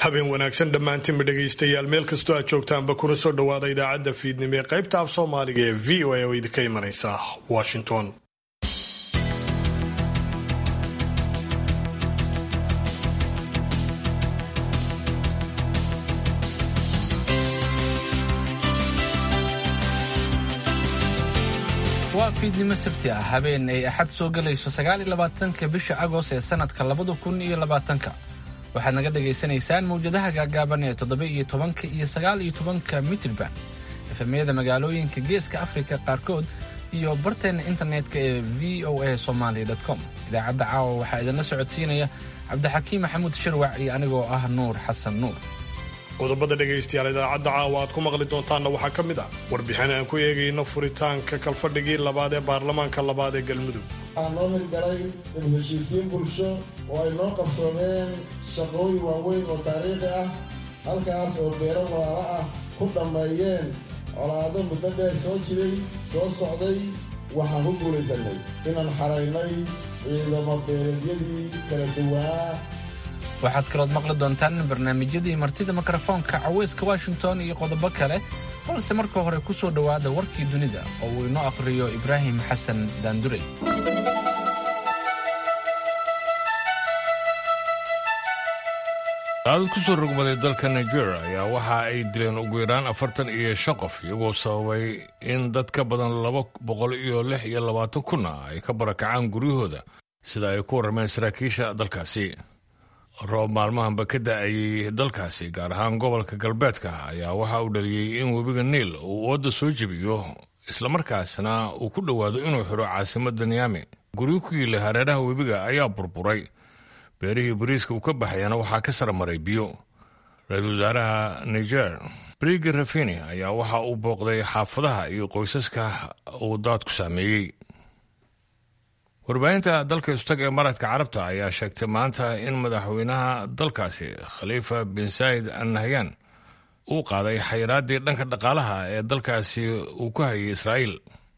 habeen wanaagsan dhammaantiinba dhegaystayaal meel kastoo aad joogtaanba kuna soo dhowaada idaacadda fiidnimo ee qaybta af soomaaliga ee v o a oo idinka imanaysa washington waa fiidnimo sabti ah habeen ay axad soo gelayso sagaaliyo labaatanka bisha agost ee sanadka labada kun iyo labaatanka waxaad naga dhagaysanaysaan mawjadaha gaagaaban ee toddoba iyo tobanka iyo sagaal iyo tobanka mitrban efemyada magaalooyinka geeska afrika qaarkood iyo barteenna internetka ee v o a somaly com idaacadda caawa waxaa idinla socodsiinaya cabdixakiim maxamuud shirwac iyo anigoo ah nuur xasan nuur qodobada dhegaystayaal idaacadda caawa aad ku maqli doontaanna waxaa ka mid ah warbixin aan ku eegayno furitaanka kalfadhigii labaad ee baarlamaanka labaad ee galmudug waxaa noo hirgalay dib heshiisiin bulsho oo ay noo qabsoomeen shaqooyin waaweyn oo taariikhi ah halkaas oo beero walaalo ah ku dhammeeyeen colaado muddo dheer soo jiray soo socday waxaan ku guulaysannay inaan xaraynay ciidamo beeleedyadii kala duwanaa waxaad kalood maqli doontaan barnaamijyadii martida mikrofoonka caweyska washington iyo qodobo kale balse marka hore ku soo dhowaada warkii dunida oo uu inoo akhriyo ibraahim xasan daandurey daadad ku soo rogmaday dalka nigeria ayaa waxa ay dileen ugu yaraan afartan iyo shan qof iyagoo sababay in dad ka badan laba boqol iyo lix iyo labaatan kunna ay ka barakacaan guryahooda sida ay ku warrameen saraakiisha dalkaasi roob maalmahanba ka da-ayay dalkaasi gaar ahaan gobolka galbeedka ayaa waxa uu dhaliyey in webiga niil uu ooda soo jebiyo islamarkaasna uu ku dhowaado inuu xiro caasimadda niyaami guryo ku yiila hareeraha webiga ayaa burburay beerihii bariiska uu ka baxayana waxaa ka saramaray biyo ra-iisul wasaaraha niger brigi rafini ayaa waxa uu booqday xaafadaha iyo qoysaska uu daadku saameeyey warbaahinta dalka istag ee maradka carabta ayaa sheegtay maanta in madaxweynaha dalkaasi khaliifa bin saayid al nahyan uu qaaday xayiraaddii dhanka dhaqaalaha ee dalkaasi uu ku hayay israa'iil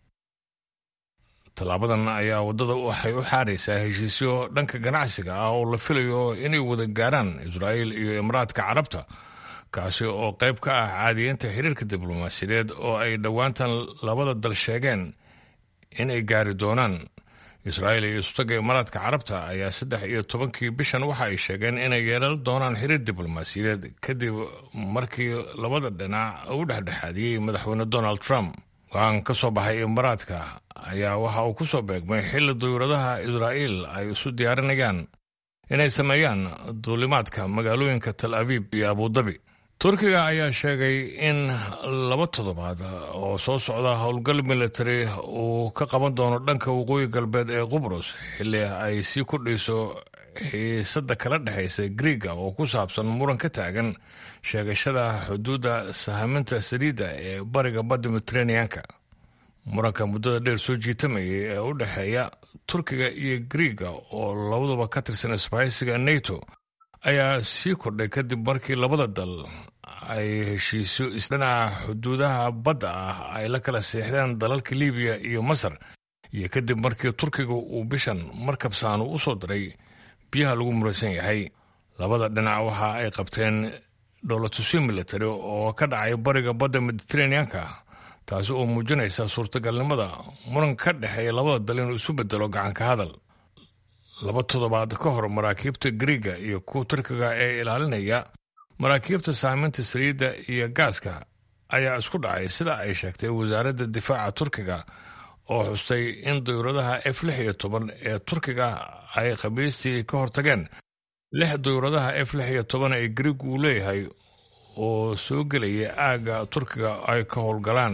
tallaabadan ayaa waddada waxay u xaaraysaa heshiisyo dhanka ganacsiga ah oo la filayo inay wada gaaraan israa'iil iyo imaraadka carabta kaasi oo qayb ka ah caadiyeynta xiriirka diblomaasiyadeed oo ay dhowaantan labada dal sheegeen inay gaari doonaan israa'iil iyo istaga imaraadka carabta ayaa saddex iyo tobankii bishan waxa ay sheegeen inay yeelan doonaan xiriir diblomaasiyadeed kadib markii labada dhinac u dhexdhexaadiyey madaxweyne donald trump go-aan ka soo baxay imaraadka ayaa waxa uu ku soo beegmay xilli duyuuradaha israa'iil ay isu diyaarinayaan inay sameeyaan duulimaadka magaalooyinka tal abiib iyo abudabi turkiga ayaa sheegay in laba toddobaad oo soo socda howlgal military uu ka qaban doono dhanka waqooyi galbeed ee qubros xilli ay sii kordhayso xiisadda kala dhexaysa griiga oo ku saabsan muran ka taagan sheegashada xuduudda sahaminta saliidda ee bariga badda mediteraneanka muranka muddada dheer soo jiitamayay ee u dhexeeya turkiga iyo griiga oo labaduba ka tirsan isbahaysiga nato ayaa sii kordhay kadib markii labada dal ay heshiisyo isdhinaca xuduudaha badda ah ay la kala seexdeen dalalka libiya iyo masar iyo kadib markii turkiga uu bishan markab saanu u soo diray biyaha lagu muraysan yahay labada dhinac waxa ay qabteen dhowlatusyo military oo ka dhacay bariga badda mediteraneanka taasi oo muujinaysa suurtagalnimada muran ka dhexeeya labada dal inuu isu bedelo gacanka hadal laba toddobaad ka hor maraakiibta griiga iyo kuwa turkiga ee ilaalinaya maraakiibta saameynta saliidda iyo gaaska ayaa isku dhacay sida ay sheegtay wasaaradda difaaca turkiga oo xustay in dayuuradaha f lix iyo toban ee turkiga ay khamiistii ka hortageen lix dayuuradaha f lix iyo toban ee griigu uu leeyahay oo soo gelaya aagga turkiga ay ka howlgalaan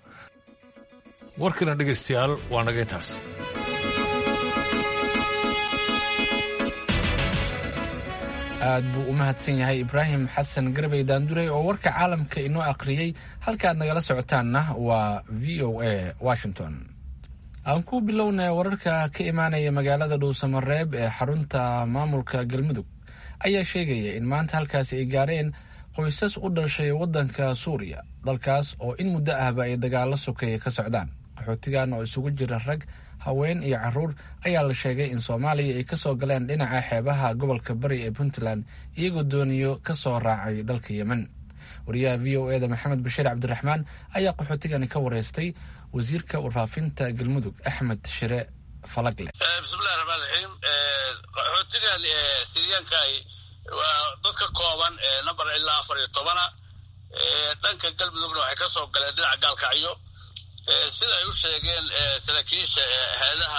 warkana dhegaystayaal waa naga intaas aad buu u mahadsan yahay ibraahim xasan garbey daandurey oo warka caalamka inoo akhriyey halkaaad nagala socotaanna waa v o a washington aan ku bilownay wararka ka imaanaya magaalada dhuusamareeb ee xarunta maamulka galmudug ayaa sheegaya in maanta halkaasi ay gaareen qoysas u dhashay waddanka suuriya dalkaas oo in muddo ahba ay dagaalo sokeeye ka socdaan qaxootigan oo isugu jira rag haween iyo caruur ayaa la sheegay in soomaaliya ay kasoo galeen dhinaca xeebaha gobolka bari ee puntland iyagoo dooniyo kasoo raacay dalka yemen wariyaha v o eda maxamed bashiir cabdiraxmaan ayaa qaxootigani ka wareystay wasiirka warfaafinta galmudug axmed shire falagle bismillahi raxmaan raxiim qaxootigan siriyaanka waa dad ka kooban number ilaa afar iyo tobana dhanka galmudugna waxay ka soo galeen dhinaca gaalkacyo sida ay u sheegeen saraakiisha hay-adaha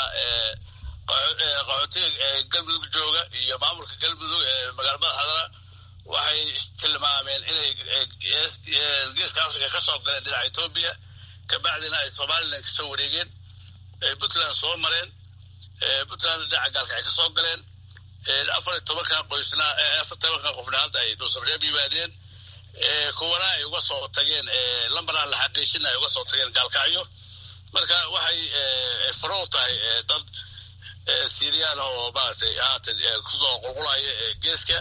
qaxootiga galmudug jooga iyo maamulka galmudug ee magaala madaxdana waxay tilmaameen inay geeska africa ka soo galeen dhinaca etoobiya kabacdina ay somalilan ka soo wareegeen puntland soo mareen puntland dhinaca gaalka ay ka soo galeen afar iyo tobankan qoysna afar tobankan qofna hadda ay dhuusabreeb yimaadeen kuwana ay uga soo tageen lambaraan la xaqiijina ay uga soo tageen gaalkacyo marka waxay faro u tahay dad siriyaan oo maaragtay haatan kusoo qulqulaya geeska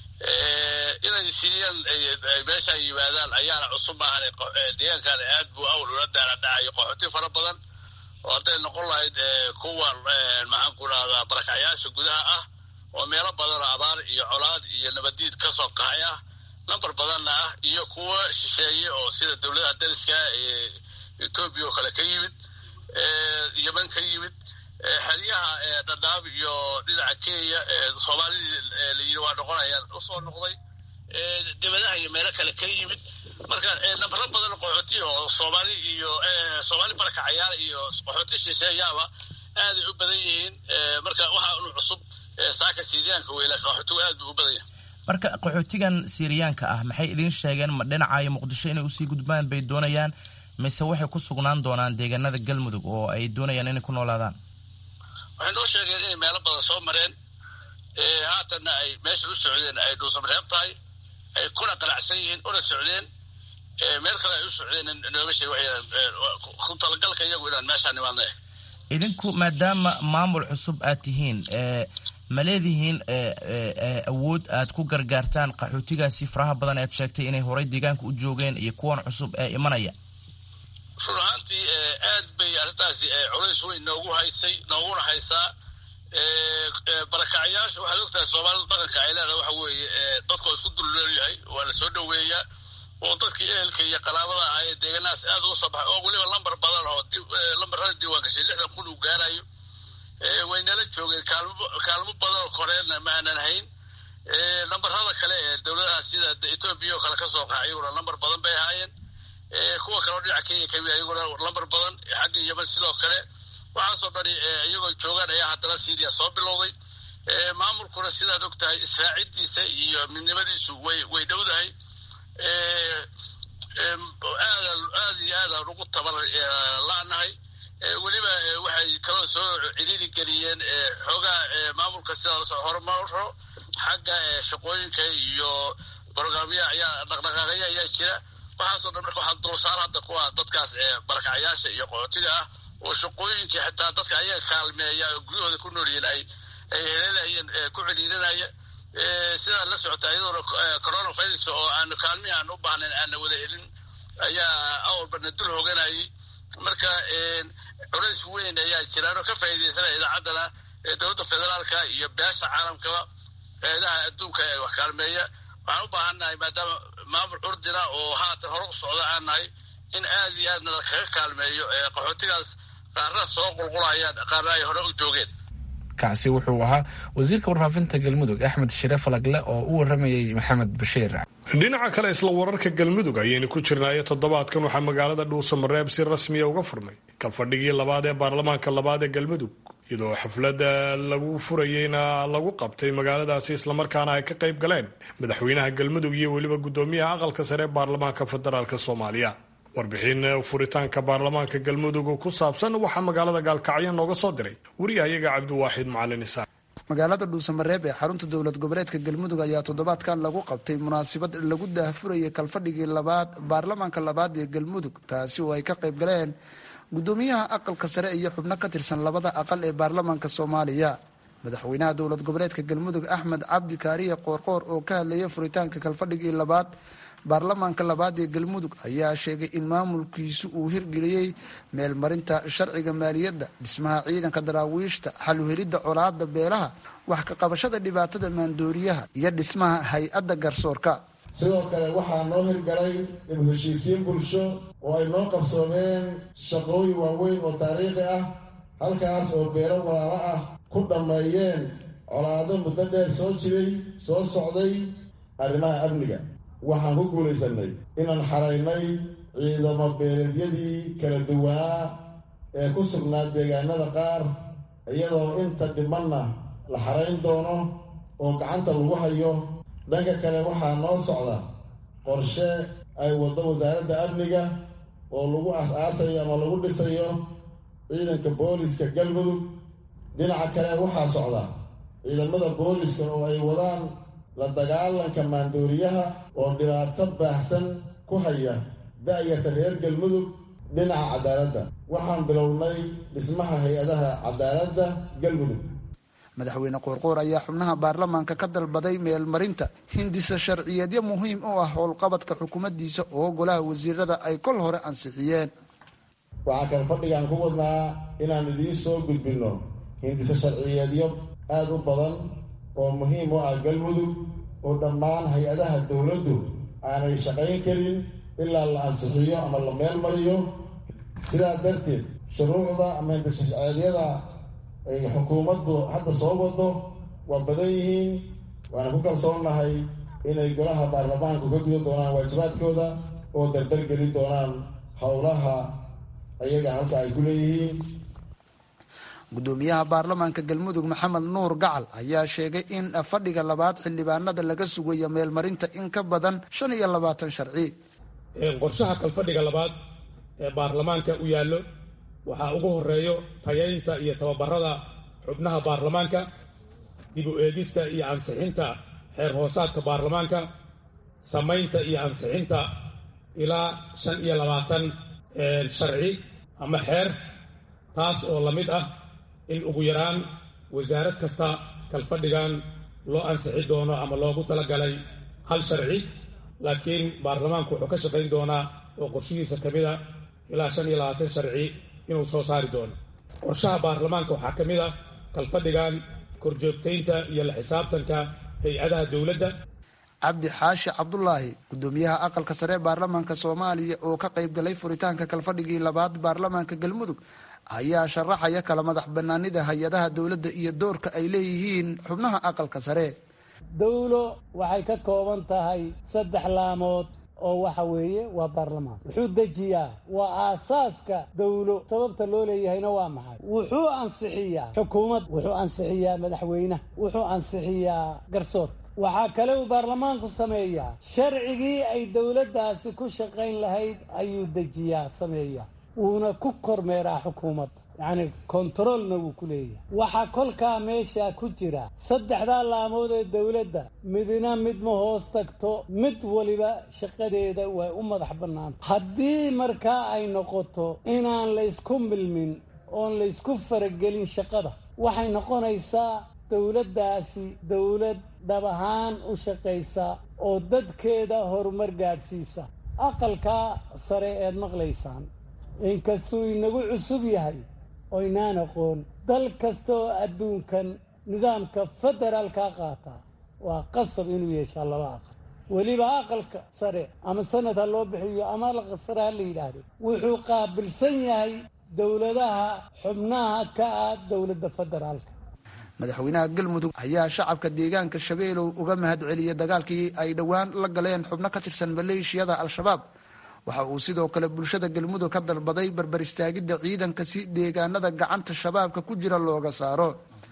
inay siriyaan meesha yimaadaan ayaana cusub maahan deegaankan aad buu awl ula daala dhacayo qaxooti fara badan oo hadday noqon lahayd kuwa maxaan ku dhahdaa barakacyaasha gudaha ah oo meelo badan oo abaar iyo colaad iyo nabadiid ka soo qaxay ah number badanna ah iyo kuwa shisheeye oo sida dowladaha dariska ee etoobiya oo kale ka yimid yeman ka yimid xeryaha dhadhaab iyo dhinaca kenya soomaalidii layidhi waa noqonayaan usoo noqday dibadaha iyo meelo kale ka yimid marka nambaro badan qaxooti oo soomaali iyo soomaali barakacayaal iyo qaxooti shisheeyaaba aaday u badan yihiin marka waxaa unu cusub saaka siriyaanka weyla qaxootigu aad buu u badan yahay marka qaxootigan siriyaanka ah maxay idiin sheegeen ma dhinacayo muqdisho inay usii gudbaan bay doonayaan mise waxay ku sugnaan doonaan deegaanada galmudug oo ay doonayaan inay ku noolaadaan waxay noo sheegeen inay meelo badan soo mareen haatanna ay meesha u socdeen ay dhuusabreeb tahay ay kuna qanacsan yihiin una socdeen meel kale ay u socdeen nooga sheeg ku talagalka iyagu inaan meeshaa nimaadna idinku maadaama maamul cusub aad tihiin ma leedihiin awood aad ku gargaartaan qaxootigaasi faraha badan aad sheegtay inay horay deegaanka u joogeen iyo kuwan cusub ee imanaya run ahaantii aad bay arrintaasi culays weyn noogu haysay nooguna haysaa barakacyaasha waxaad ogtahay soomaalida dhaqanka ay leedahay waxa weeye dadkoo isku dulleelyahay waa la soo dhoweeyaa oo dadkii ehelka iyo qalaabada ahaa ee deegaanahaas aad uga soo baxay oo weliba lambar badan oo lambarada diiwaan gashay lixdan kun uu gaarayo waynala joogeen kaalmo badan oo koreedna ma aanan hayn lambarada kale ee dowladaha sida etoobiya oo kale ka soo qaxa iyaguna lambar badan bay ahaayeen kuwa kale oo dhinaca kenya kamid iyaguna lambar badan xagga yeman sidoo kale waxaasoo dhani iyagoo joogaan ayaa haddana syria soo bilowday maamulkuna sidaad og tahay israacidiisa iyo midnimadiisu way way dhowdahay aad iyo aadaan ugu tabar la-nahay weliba waxay kaloo soo cidhiiri geliyeen xoogaa maamulka sidaas horumaro xagga shaqooyinka iyo brograamya ayaa dhaqdhaqaaqaya ayaa jira waxaasoo dhan marka waxaa dulsaar hadda kuwa dadkaas barakacayaasha iyo qaxootiga ah oo shaqooyinkii xitaa dadka ayaga kaalmeeya oo guryahooda ku noolyihiin ay ay heleelayeen ku celiirinaya sidaa la socota iyadoona coronaviruska oo aanu kaalmihi aan u baahnayn aana wada helin ayaa awalbana dul hoganayay marka culays weyn ayaa jiraan oo ka faa'iidaysanaya idaacaddana dowladda federaalka iyo beesha caalamkaba hay-adaha adduunka ee wax kaalmeeya waxaan u baahannahay maadaama maamul curdina oo haatan hore u socda aan nahay in aad iyo aadna kaga kaalmeeyo qaxootigaas qaarna soo qulqulayaan qaarna ay hore u joogeen kaasi wuxuu ahaa wasiirka warfaafinta galmudug axmed shire falagle oo u waramayay maxamed bashiir dhinaca kale isla wararka galmudug ayaynu ku jirnaayo toddobaadkan waxaa magaalada dhuusamareeb si rasmiya uga furmay kalfadhigii labaad ee baarlamaanka labaad ee galmudug iyadoo xafladda lagu furayeyna lagu qabtay magaaladaasi islamarkaana ay ka qayb galeen madaxweynaha galmudug iyo weliba guddoomiyaha aqalka sare ee baarlamaanka federaalk soomaaliya warbixin furitaanka baarlamaanka galmudug ku saabsan waxaa magaalada gaalkacyo nooga soo diray wariyahayaga cabdiwaaxid macalin isaaq magaalada dhuusamareeb ee xarunta dowlad goboleedka galmudug ayaa toddobaadkan lagu qabtay munaasabad lagu daahfurayay kalfadhigii labaad baarlamaanka labaad ee galmudug taasi oo ay ka qayb galeen guddoomiyaha aqalka sare iyo xubno ka tirsan labada aqal ee baarlamaanka soomaaliya madaxweynaha dowlad goboleedka galmudug axmed cabdi kaariye qoorqoor oo ka hadlayay furitaanka kalfadhigii labaad baarlamaanka labaad ee galmudug ayaa sheegay in maamulkiisu uu hirgeliyey meelmarinta sharciga maaliyadda dhismaha ciidanka daraawiishta xaluhelidda colaada beelaha wax ka qabashada dhibaatada maandooriyaha iyo dhismaha hay-adda garsoorka sidoo kale waxaa noo hirgalay dib heshiisiin bulsho oo ay noo qabsoomeen shaqooyin waaweyn oo taariikhi ah halkaas oo beelo walaalo ah ku dhammeeyeen colaado muddo dheer soo jiray soo socday arrimaha amniga waxaan ku guulaysanay inaan xaraynay ciidamo beeleedyadii kala duwanaa ee ku sugnaa deegaanada qaar iyadoo inta dhimanna la xarayn doono oo gacanta lagu hayo dhanka kale waxaa noo socda qorshe ay waddo wasaaradda amniga oo lagu as-aasayo ama lagu dhisayo ciidanka booliska galmudug dhinaca kale waxaa socda ciidamada booliska oo ay wadaan la dagaalanka maandooriyaha oo dhibaato baahsan ku haya da-yarta reer galmudug dhinaca cadaaladda waxaan bilownay dhismaha hay-adaha cadaaladda galmudug madaxweyne qoorqoor ayaa xubnaha baarlamaanka ka dalbaday meelmarinta hindisa sharciyeedyo muhiim u ah howlqabadka xukuumaddiisa oo golaha wasiirada ay kol hore ansixiyeen waxaa kale fadhigaan ku wadnaa inaan idiin soo gudbinno hindisa sharciyeedyo aada u badan oo muhiim u ah galmudug oo dhammaan hay-adaha dowladdu aanay shaqayn karin ilaa la ansixiyo ama la meel mariyo sidaa darteed shuruucda ama hindisa sharciyeedyada ay xukuumaddu hadda soo wado waa badan yihiin waana ku kalsoonnahay inay golaha baarlamaanku ka gudan doonaan waajibaadkooda oo dardargelin doonaan howlaha ayaga halka ay ku leeyihiin gudoomiyaha baarlamaanka galmudug maxamed nuur gacal ayaa sheegay in fadhiga labaad xildhibaanada laga sugayo meelmarinta in ka badan shan iyo labaatan sharci qorshaha kalfadhiga labaad ee baarlamaanka u yaallo waxaa ugu horeeyo tayaynta iyo tababarada xubnaha baarlamaanka dib u eegista iyo ansixinta xeer hoosaadka baarlamaanka samaynta iyo ansixinta ilaa shan iyo labaatan sharci ama xeer taas oo la mid ah in ugu yaraan wasaarad kasta kalfadhigan loo ansixi doono ama loogu talagalay hal sharci laakiin baarlamaanku wuxuu ka shaqayn doonaa oo qorshihiisa ka mid a ilaa shan iyo labaatan sharci inuu soo saari doono qorshaha baarlamaanka waxaa ka mid ah kalfadhigan korjoogtaynta iyo la xisaabtanka hay-adaha dowladda cabdi xaashi cabdulaahi gudoomiyaha aqalka sare ee baarlamaanka soomaaliya oo ka qayb galay furitaanka kalfadhigii labaad baarlamaanka galmudug ayaa sharaxaya kala madax banaanida hay-adaha dowladda iyo doorka ay leeyihiin xubnaha aqalka sare dowlo waxay ka kooban tahay saddex laamood oo waxa weeye waa baarlamaan wuxuu dejiyaa waa aasaaska dowlo sababta loo leeyahayna waa maxay wuxuu ansixiyaa xukuumad wuxuu ansixiyaa madaxweynaha wuxuu ansixiyaa garsoor waxaa kale uu baarlamaanku sameeyaa sharcigii ay dowladdaasi ku shaqayn lahayd ayuu dejiyaa sameeyaa wuuna ku kormeeraa xukuumadda yacni kontaroolna wuu ku leeyahay waxaa kolkaa meesha ku jira saddexdaa laamood ee dowladda midna mid ma hoos tagto mid waliba shaqadeeda way u madax bannaanta haddii markaa ay noqoto inaan laysku milmin oon laysku faragelin shaqada waxay noqonaysaa dowladdaasi dowlad dhab ahaan u shaqaysa oo dadkeeda horumar gaadhsiisa aqalkaa sare eed maqlaysaan inkastuu inagu cusub yahay oo inaan aqoon dal kasta oo adduunkan nidaamka federaalkaa qaataa waa qasab inuu yeeshaa laba aqal weliba aqalka sare ama sanad ha loo bixiyo ama aqalka sare ha la yidhaahdo wuxuu qaabilsan yahay dowladaha xubnaha ka ah dowladda federaalka madaxweynaha galmudug ayaa shacabka deegaanka shabeelow uga mahad celiyay dagaalkii ay dhowaan la galeen xubno ka tirsan maleeshiyada al-shabaab waxa uu sidoo kale bulshada galmudug ka dalbaday barbar istaagidda ciidanka si deegaanada gacanta shabaabka ku jira looga saaro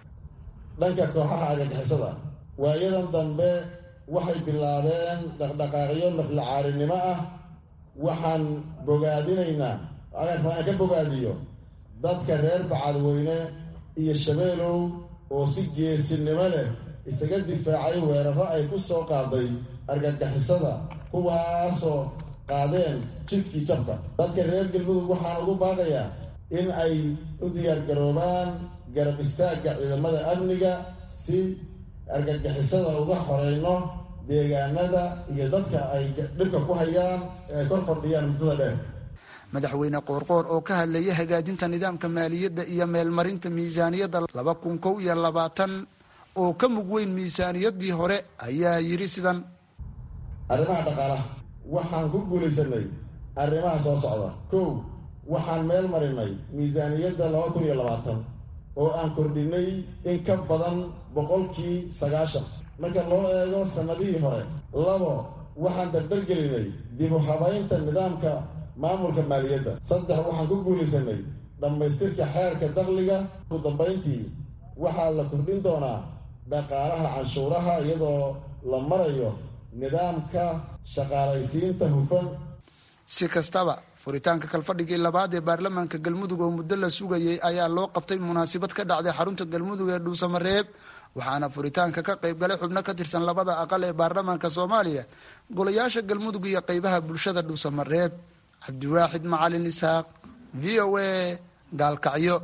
dhanka kooxaha argagixisada waayadan dambe waxay bilaabeen dhaqdhaqaaqyo naflacaarinimo ah waxaan bogaadinaynaa aan ka bogaadiyo dadka reer bacadweyne iyo shabeelow oo si geesinimo leh isaga difaacay weeraro ay ku soo qaaday argagixisada kuwaasoo qaadeen jidkii jabka dadka reer galmudug waxaan ugu baaqayaa in ay u diyaargaroobaan garab istaagga ciidamada amniga si argagixisada uga xoreyno deegaanada iyo dadka ay dhibka ku hayaan ee ay kor fadhiyaan muddada dheer madaxweyne qoorqoor oo ka hadlayay hagaajinta nidaamka maaliyadda iyo meelmarinta miisaaniyadda laba kun kow iyo labaatan oo ka mug weyn miisaaniyaddii hore ayaa yidhi sidan arrimaha dhaqaalaha waxaan ku guulaysanay arrimaha soo socda kow waxaan meel marinay miisaaniyadda laba kun iyo labaatan oo aan kordhinay in ka badan boqolkii sagaashan marka loo eego sannadihii hore labo waxaan dardargelinay dib u habaynta nidaamka maamulka maaliyadda saddex waxaan ku guulaysanay dhammaystirka xeerka dakhliga ugu dambayntii waxaa la kordhin doonaa dhaqaalaha canshuuraha iyadoo la marayo nidaamka shaqaalaysiinta hufan si kastaba furitaanka kalfadhigii labaad ee baarlamaanka galmudug oo muddo la sugayay ayaa loo qabtay munaasabad ka dhacday xarunta galmudug ee dhuusamareeb waxaana furitaanka ka qayb galay xubno ka tirsan labada aqal ee baarlamaanka soomaaliya golayaasha galmudug iyo qaybaha bulshada dhuusamareeb cabdiwaaxid macalin isaaq v o a gaalkacyo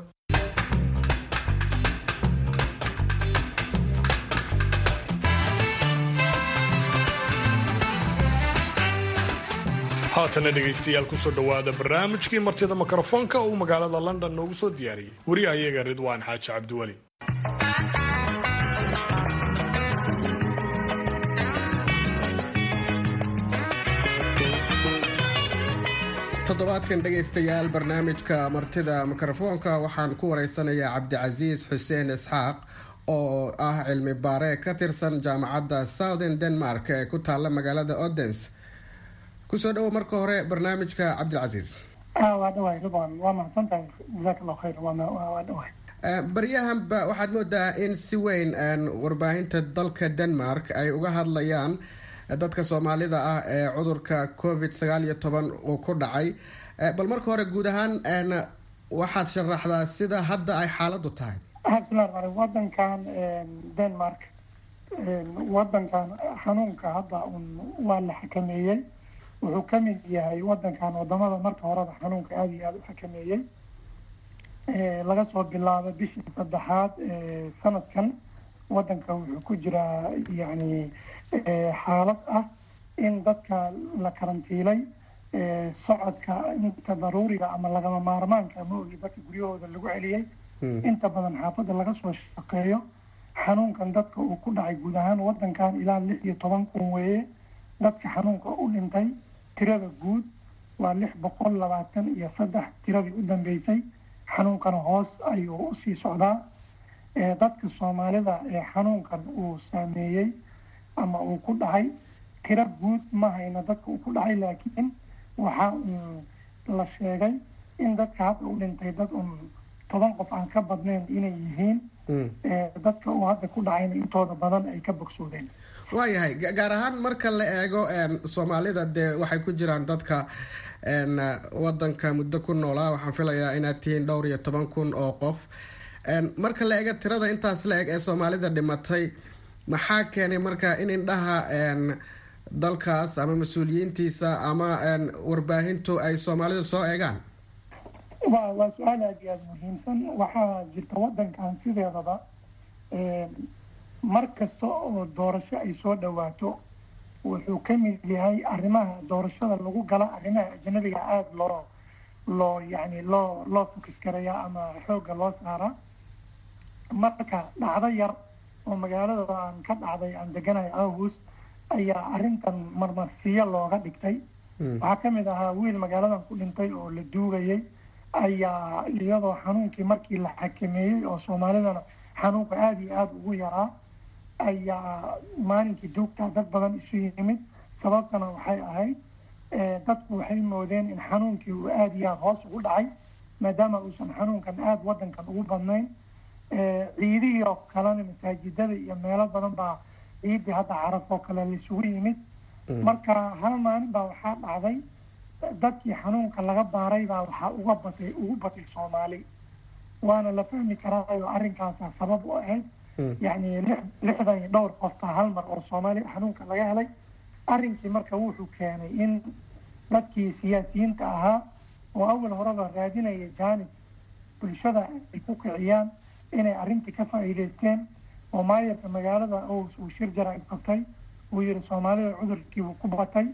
haatana dhegaystayaal kusoo dhowaada barnaamijkii martida mikrofoonka uu magaalada london noogu soo diyaariyey wariyahayaga ridwaan xaaji cabdiweli toddobaadkan dhegaystayaal barnaamijka martida mikrofoonka waxaan ku wareysanayaa cabdicasiis xuseen isxaaq oo ah cilmi baare ka tirsan jaamacadda southern denmark ee ku taalla magaalada odens kusoo dhawo marka hore barnaamijka cabdilcasiis waa dhawahay ridwan waa mahadsantahay jazaak allahu khayr waa dhawahay baryahanba waxaad moodaa in si weyn warbaahinta dalka denmark ay uga hadlayaan dadka soomaalida ah ee cudurka covid sagaal iyo toban uu ku dhacay bal marka hore guud ahaan waxaad sharaxdaa sida hadda ay xaaladu tahay bismillahi wadankan denmark wadankan xanuunka hadda un waa la xakameeyey wuxuu ka mid yahay wadankan wadamada marka horeba xanuunka aada iyo aada u xakameeyey laga soo bilaabo bishii saddexaad sanadkan wadanka wuxuu ku jiraa yani xaalad ah in dadka la karantiilay socodka inta daruuriga ama lagama maarmaanka ma ogi dadka guryahooda lagu celiyey inta badan xaafadda laga soo shaqeeyo xanuunkan dadka uu ku dhacay guud ahaan wadankan ilaa lix iyo toban kun weeye dadka xanuunka u dhintay tirada guud waa lix boqol labaatan iyo saddex tiradii u dambeysay xanuunkana hoos ayuu usii socdaa dadka soomaalida ee xanuunkan uu saameeyey ama uu ku dhacay tiro guud ma hayna dadka uu ku dhacay laakiin waxa un la sheegay in dadka hadda u dhintay dad un toban qof aan ka badnayn inay yihiin dadka uu hadda ku dhacayna intooda badan ay ka bogsoodeen waayahay gaar ahaan marka la eego soomaalida dee waxay ku jiraan dadka wadanka muddo ku noolaa waxaan filayaa inaad tihiin dhowr iyo toban kun oo qof marka la eego tirada intaas la eg ee soomaalida dhimatay maxaa keenay marka in indhaha dalkaas ama mas-uuliyiintiisa ama warbaahintu ay soomaalida soo eegaan wa waa su-aal aada iyo aada muhiimsan waxaa jirta wadankan sideedaba mar kasta oo doorasho ay soo dhawaato wuxuu ka mid yahay arrimaha doorashada lagu gala arrimaha ajnabiga aada loo loo yani loo loo fokis gareeya ama xoogga loo saara marka dhacdo yar oo magaalada aan ka dhacday aan deganahay august ayaa arrintan marmarsiyo looga dhigtay waxaa kamid ahaa wiil magaaladan ku dhintay oo la duugayay ayaa iyadoo xanuunkii markii la xakameeyey oo soomaalidana xanuunka aada iyo aada ugu yaraa ayaa maalinkii duugtaa dad badan isu yimid sababtana waxay ahayd dadku waxay moodeen in xanuunkii uu aada iyo aada hoos ugu dhacay maadaama uusan xanuunkan aada wadankan ugu badnayn ciidihii oo kalena masaajidada iyo meelo badan baa ciidii hadda caraf oo kale laisugu yimid marka hal maalin baa waxaa dhacday dadkii xanuunka laga baaray baa waxaa uga batay ugu batay soomaali waana la fahmi karaayo arrinkaasa sabab u ahayd yacni lix lixdan iyo dhowr qof baa hal mar oo soomaali xanuunka laga helay arrinkii marka wuxuu keenay in dadkii siyaasiyiinta ahaa oo awal horeba raadinaya jaanib bulshada ay ku kiciyaan inay arrintii ka faa'iideysteen oo maayarka magaalada ous uu shir jara qabtay uu yihi soomaalida cudurkiibuu ku batay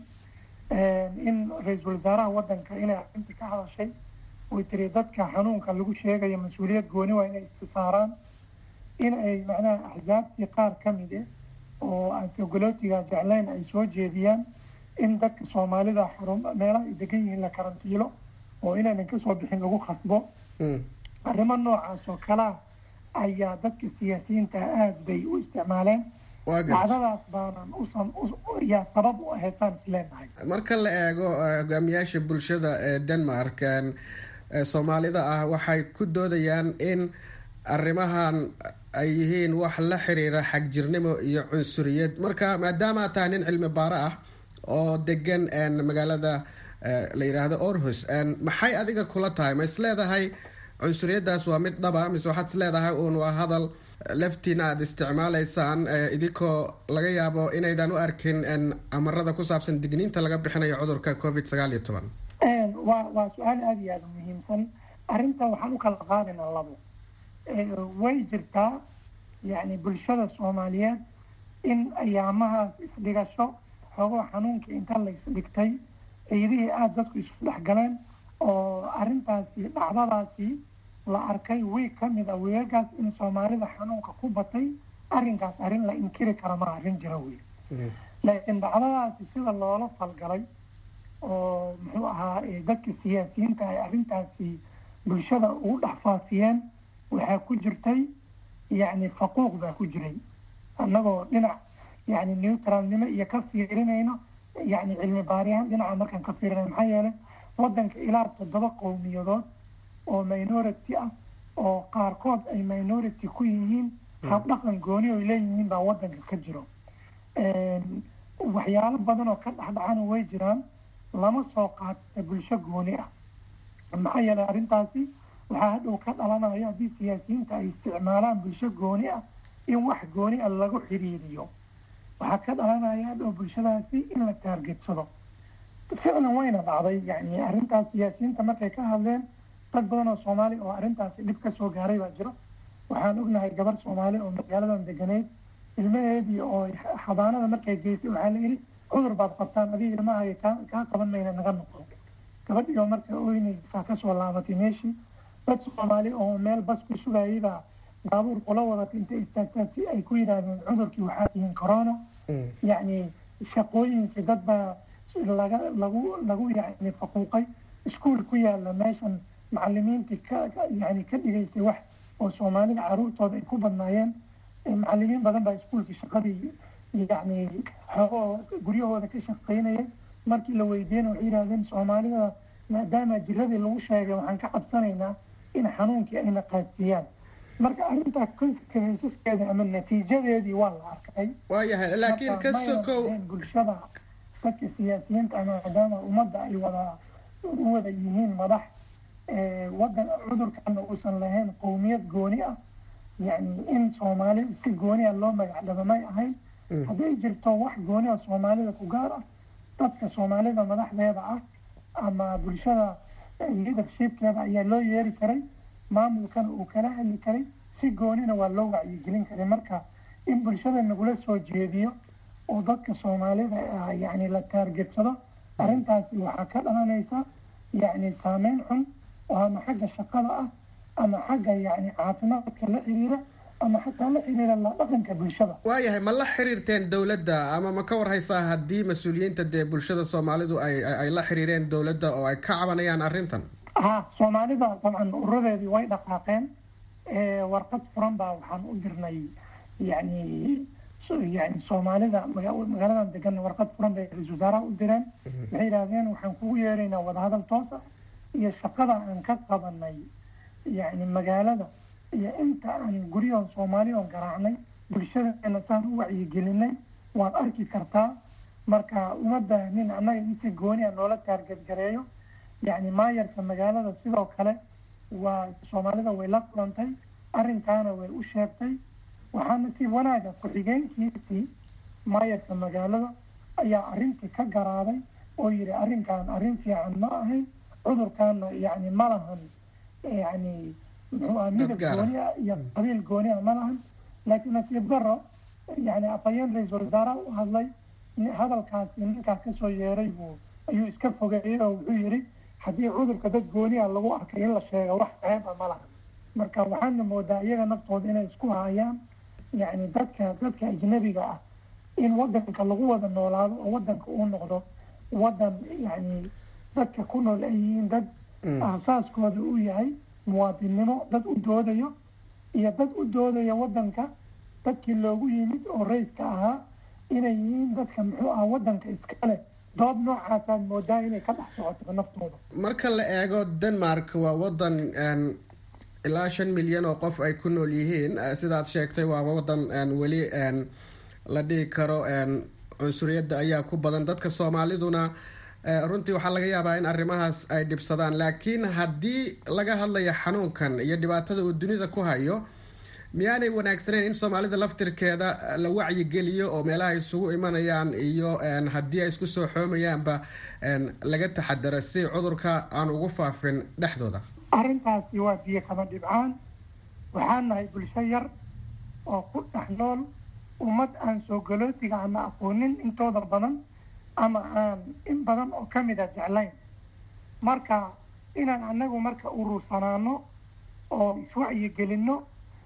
in ra-iisul wasaaraha wadanka inay arrinta ka hadashay way tiri dadka xanuunka lagu sheegayo mas-uuliyad gooni waa inay istisaaraan in ay macnaha axsaabtii qaar ka mid eh oo aan sogolootiga jeclayn ay soo jeediyaan in dadka soomaalida xarun meelaha ay degan yihiin la karantiilo oo inaynan kasoo bixin lagu khasbo arrimo noocaas oo kalea ayaa dadka siyaasiyiinta aada bay u isticmaaleen dacdadaas baanan usan yaa sabab u ahaysaan isleenahay marka la eego hogaamiyaasha bulshada ee denmark soomaalida ah waxay ku doodayaan in arrimahan ay yihiin wax la xiriira xagjirnimo iyo cunsuriyad marka maadaama aad tahay nin cilmi baaro ah oo degan magaalada la yidhaahdo orhus maxay adiga kula tahay ma is leedahay cunsuriyadaas waa mid dhaba mise waxaad is leedahay uun waa hadal laftiina aada isticmaalaysaan idinkoo laga yaabo inaydan u arkin amarada ku saabsan digniinta laga bixinayo cudurka covid sagaal iyo toban waa waa su-aal aada iyo aada muhiimsan arrinta waxaan u kala qaadaynaa labo way jirtaa yacni bulshada soomaaliyeed in ayaamahaas isdhigasho xoogoo xanuunkii inta la isdhigtay ciidihii aada dadku isu dhexgaleen oo arrintaasi dhacdadaasi la arkay wiig ka mid a weegagaas in soomaalida xanuunka ku batay arrinkaas arrin la inkiri kara ma arrin jira wey laakiin dhacdadaasi sida loola falgalay oo muxuu ahaa dadka siyaasiyiinta ay arrintaasi bulshada ugu dhex faafiyeen waxaa ku jirtay yacni faquuq baa ku jiray annagoo dhinac yacni neutralnimo iyo ka fiirinayno yacni cilmi baariyahan dhinaca markaan ka fiirinayno maxaa yeelay waddanka ilaa toddoba qowmiyadood oo minority ah oo qaarkood ay minority ku yihiin habdhaqan gooni oy leeyihiin baa waddanka ka jiro waxyaalo badan oo ka dhexdhacana way jiraan lama soo qaata bulsho gooni ah maxaa yeelay arrintaasi waxaa hadhow ka dhalanaya haddii siyaasiyiinta ay isticmaalaan bulsho gooni ah in wax gooni ah lagu xiriiriyo waxaa ka dhalanaya hadhow bulshadaasi in la taargetsado ficlan wayna dhacday yani arrintaas siyaasiyiinta markay ka hadleen dad badan oo soomaali oo arrintaasi dhib ka soo gaaray baa jiro waxaan ognahay gabar soomaali oo magaaladan deganeyd ilmaheedii oo xabaanada markay geysay waxaa la yidhi cudur baad qabtaan adiga ilmahaga kaa kaa qaban mayna naga noqon gabadhii oo marka oynaysaa kasoo laabatay meeshii dad soomaali oo meel bas ku sugayay baa baabuur kula wadatay intay istaagtaan si ay ku yidhaahdeen cudurkii waxaa tihiin corona yacni shaqooyinkii dad baa laga lagu lagu yani faquuqay iskuol ku yaala meeshan macalimiintii ka yani ka dhigaysay wax oo soomaalida caruurtooda ay ku badnaayeen macalimiin badan baa iskuolkii shaqadii yani xoogoo guryahooda ka shaqaynayay markii la weydiiyena waxay yidhahdeen soomaalida maadaama jiradii lagu sheegay waxaan ka cabsanaynaa in xanuunkii ayna qaadsiiyaan marka arrintaa consequenceskeeda ama natiijadeedii waa la arkay waayahay laakiin ka sokow bulshada dadka siyaasiyiinta ama maadaama ummadda ay wada u wada yihiin madax wadan cudurkana uusan lahayn qowmiyad gooni ah yani in soomaali si gooni ah loo magacdhaba may ahayn hadday jirto wax gooni ah soomaalida ku gaar ah dadka soomaalida madaxdeeda ah ama bulshada leadershipkeeda ayaa loo yeeri karay maamulkana uu kala hadli karay si goonina waa loo wacyigelin karay marka in bulshada nagula soo jeediyo oo dadka soomaalida yani la taargetsado arrintaasi waxaa ka dhalanaysa yani saameyn xun oo ama xagga shaqada ah ama xagga yani caafimaadka la xiriira ama xataa la xiriira la dhaqanka bulshada waayahay ma la xiriirteen dowladda ama ma ka warhaysaa haddii mas-uuliyiinta dee bulshada soomaalidu ay ay la xiriireen dowladda oo ay ka cabanayaan arrintan ha soomaalida dabcan uradeedii way dhaqaaqeen warqad furan baa waxaan u dirnay yani yani soomaalida magaaladan degan warqad furan bay ra-isul wasaaraha u direen waxay yidhahdeen waxaan kugu yeeraynaa wadahadal toos ah iyo shaqada aan ka qabanay yani magaalada iyo inta aan guryahoon soomaali oon garaacnay bulshadeena saan u wacyigelinay waad arki kartaa marka uma baahnin annaga in si gooni a noola taargadgareeyo yani maayarka magaalada sidoo kale waa soomaalida way la kulantay arrinkaana way u sheegtay waxaana si wanaaga ku-xigeenkiisii maayarka magaalada ayaa arrintii ka garaaday oo yihi arrinkan arrin fiican ma ahayn cudurkaana yani ma lahan yani muxuu aha midab gooni ah iyo qabiil gooni ah ma lahan laakiin nasiib daro yani afhayeen ra-iisul wasaaraha u hadlay hadalkaasi ninkaas kasoo yeeray buu ayuu iska fogeeyey oo wuxuu yidhi haddii cudurka dad gooni a lagu arkay in la sheego wax ceeba ma laha marka waxaana moodaa iyaga naftooda inay isku hayaan yacni dadka dadka ajnabiga ah in wadanka lagu wada noolaado oo wadanka uu noqdo wadan yacni dadka ku nool ay yihiin dad aasaaskooda uu yahay muwaadinnimo dad u doodayo iyo dad u doodaya wadanka dadkii loogu yimid oo rayska ahaa inay yihiin dadka muxuu ah wadanka iskale dood noocaasaad moodaa inay ka dhex socoto naftooda marka la eego denmark waa wadan ilaa shan milyan oo qof ay ku nool yihiin sidaad sheegtay waa wadan weli la dhihi karo cunsuriyadda ayaa ku badan dadka soomaaliduna runtii waxaa laga yaabaa in arrimahaas ay dhibsadaan laakiin haddii laga hadlayo xanuunkan iyo dhibaatada uu dunida ku hayo miyaanay wanaagsaneyn in soomaalida laftirkeeda la wacyigeliyo oo meelaha isugu imanayaan iyo haddii ay isku soo xoomayaanba laga taxadaro si cudurka aan ugu faafin dhexdooda arrintaasi waa biyo kama dhibcaan waxaan nahay bulsho yar oo ku dhex nool ummad aan soo galootiga ama aqoonin intooda badan ama aan in badan oo kamid a jeclayn marka inaan anagu marka urursanaano oo iswacyigelinno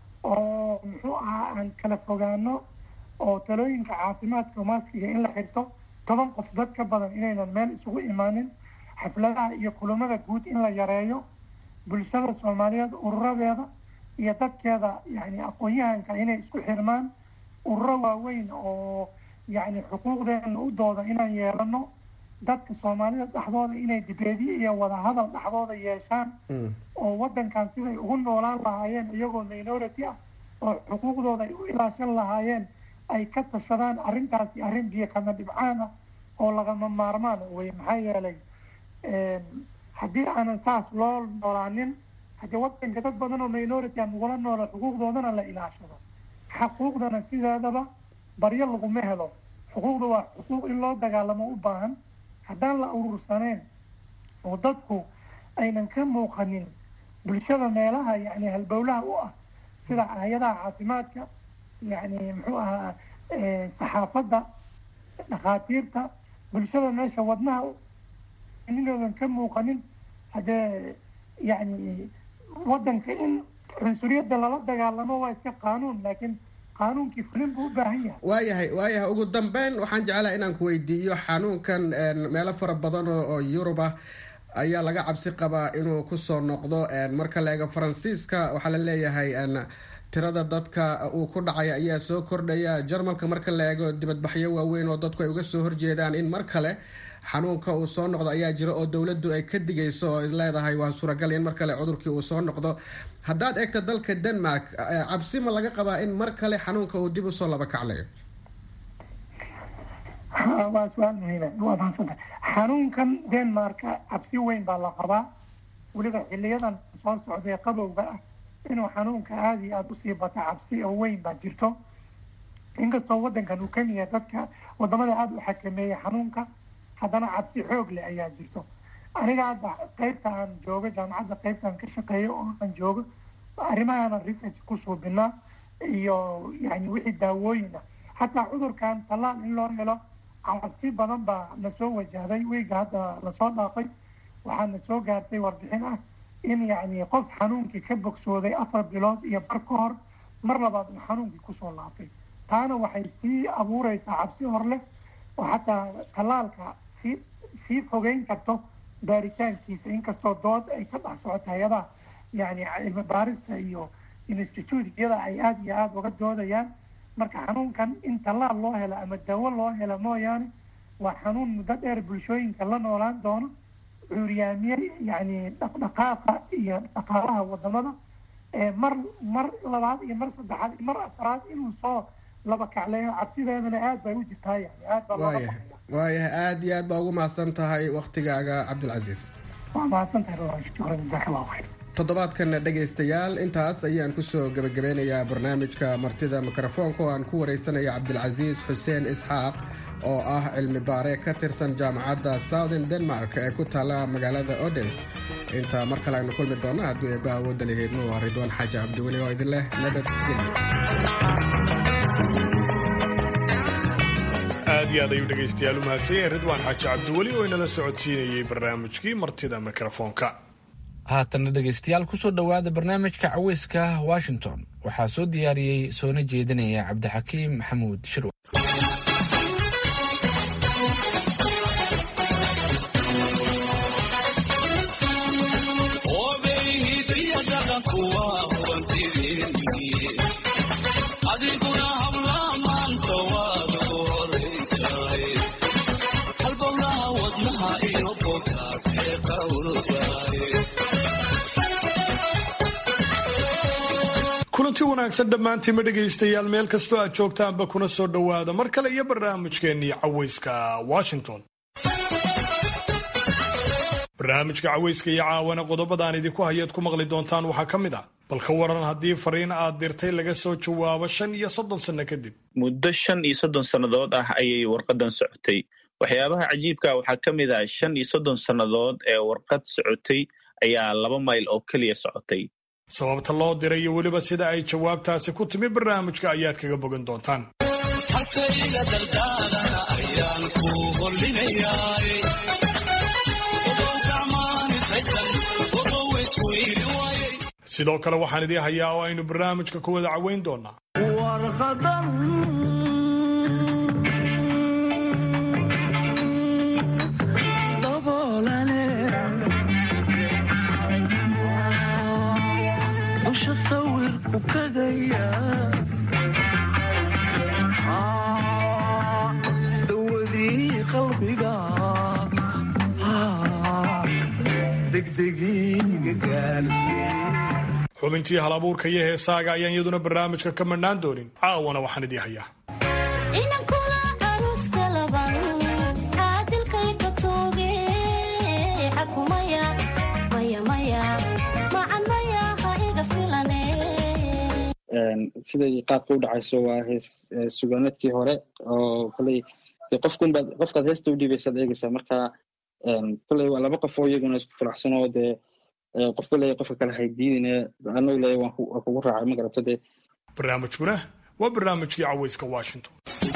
oo muxuu ahaa aan kala fogaano oo talooyinka caafimaadka maaskiga in la xirto toban qof dad ka badan inaynan meel isugu imaanin xafladaha iyo kulamada guud in la yareeyo bulshada soomaaliyeed ururadeeda iyo dadkeeda yani aqoon-yahanka inay isku xirmaan ururo waaweyn oo yani xuquuqdeena u dooda inaan yeelano dadka soomaalida dhexdooda inay dibeediye iyo wadahadal dhexdooda yeeshaan oo wadankan siday ugu noolaan lahaayeen iyagoo minority ah oo xuquuqdooda ay u ilaashan lahaayeen ay ka tashadaan arrintaasi arrin biyo kama dhibcaan ah oo lagama maarmaan wey maxaa yeelay haddii aanan saas loo noolaanin haddii wadanka dad badan oo minority a nagula noolo xuquuqdoodana la ilaashado xuquuqdana sideedaba baryo laguma helo xuquuqda waa xuquuq in loo dagaalamo u baahan haddaan la urursaneen oo dadku aynan ka muuqanin bulshada meelaha yani halbowlaha u ah sida hay-adaha caafimaadka yani muxuu ahaa saxaafadda dhakhaatiirta bulshada meesha wadnaha inoodan ka muuqanin haddee yani wadanka in cunsuriyadda lala dagaalamo waa iska qaanuun laakiin qaanuunkii fulin buu u baahan yahay waayahay waayahay ugu dambeyn waxaan jeclaha inaan ku weydiiyo xanuunkan meelo fara badan oo yurub ah ayaa laga cabsi qabaa inuu kusoo noqdo marka la eego faransiiska waxaa la leeyahay tirada dadka uu ku dhacay ayaa soo kordhaya jarmalka marka la eego dibadbaxyo waaweyn oo dadku ay uga soo horjeedaan in mar kale xanuunka uu soo noqdo ayaa jira oo dowladdu ay ka digayso oo leedahay waa suuragal in mar kale cudurkii uu soo noqdo haddaad eegto dalka denmark cabsi ma laga qabaa in mar kale xanuunka uu dib usoo laba kaclayo waa su-aal muhiima waa mahadsanta xanuunkan denmarka cabsi weyn baa la qabaa weliba xiliyadan soo socday qabowga ah inuu xanuunka aada iyo aada usii bata cabsi oo weyn baa jirto inkastoo wadankan uu kamid yahay dadka wadamada aada u xakameeyay xanuunka haddana cabsi xoog leh ayaa jirto aniga hadda qeybta aan joogo jaamacadda qeybtaan ka shaqeeyo oo aan joogo arrimahaana research ku suubinaa iyo yani wixii daawooyin ah hataa cudurkan tallaal in loo helo cabsi badan baa nasoo wajahday wiiga hadda lasoo dhaafay waxaa na soo gaartay warbixin ah in yani qof xanuunkii ka bogsooday afar bilood iyo bar ka hor mar labaad uu xanuunkii kusoo laabtay taana waxay sii abuureysaa cabsi hor leh oo xataa tallaalka sii sii fogeyn karto baaritaankiisa inkastoo dood ay ka dhex socoto hay-adaha yani cilmi baarista iyo institute-yada ay aada iyo aada uga doodayaan marka xanuunkan in tallaal loo helo ama dawo loo helo mooyaane waa xanuun muddo dheer bulshooyinka la noolaan doono cuuryaamiye yani dhaqdhaqaaqa iyo dhaqaalaha wadamada mar mar labaad iyo mar saddexaad iyo mar afraad inuu soo laba kacleeyo cabsideedana aada bay u jirtaa yani aad baa looga waayahay waayahay aada iyo aad baa ugu mahadsan tahay waktigaaga cabdilcasiis waa mahadsan tahay shukran jazaak allahu khayr toddobaadkan dhegaystayaal intaas ayaan kusoo gebagabeynayaa barnaamijka martida mikrofoonka oo aan ku wareysanaya cabdilcasiis xuseen isxaaq oo ah cilmi baare ka tirsan jaamacadda southern denmark ee ku taala magaalada odens inta mar kale aynu kulmi doonno hadduu eebbaha awoodda laheydno waa ridwaan xaaji cabdiweli oo idin leh nabadgelyo aad iyo aad ayuu dhegaystayaal u mahadsanyahay ridwaan xaaji cabdiweli oo inala socodsiinayey barnaamijkii martida mikrofoonka haatanna dhegaystayaal kusoo dhowaada barnaamijka caweyska washington waxaa soo diyaariyey soona jeedinaya cabdixakiim maxamuud shirwa kulanti wanaagsan dhammaantiinma dhegaystayaal meel kastoo aad joogtaanba kuna soo dhowaada mar kale iyo barnaamijkeennii caweyska washington barnaamijka caweyska iyo caawana qodobadaan idinku hayaad ku maqli doontaan waxaa ka mid ah bal ka waran haddii fariin aad dirtay laga soo jawaabo shan iyo soddon sanno kadib muddo shan iyo soddon sannadood ah ayay warqadan socotay waxyaabaha cajiibka waxaa ka mid ah shan iyo soddon sannadood ee warqad socotay ayaa laba mayl oo keliya socotay sababta loo diray iyo weliba sida ay jawaabtaasi ku timi barnaamijka ayaad kaga bogan doontaan sidoo kale waxaan idii hayaa oo aynu barnaamijka ku wada caweyn doonaa xubintii hal abuurka iyo heesaaga ayaan iyaduna barnaamijka ka madhnaan doonin caawana waxaan idii hayaa siday qaabka u dhacayso waa hees sugaanadkii hore oo koley qofkunbaad qofkaad heesta u dhiibaysaad eegaysaa marka koley waa laba qof oo iyaguna isku faraxsan oo dee qof koley qofka kale haydiidine anagu le waan kugu raacay ma garato dee barnaamijkuna waa barnaamijkii caweyska washington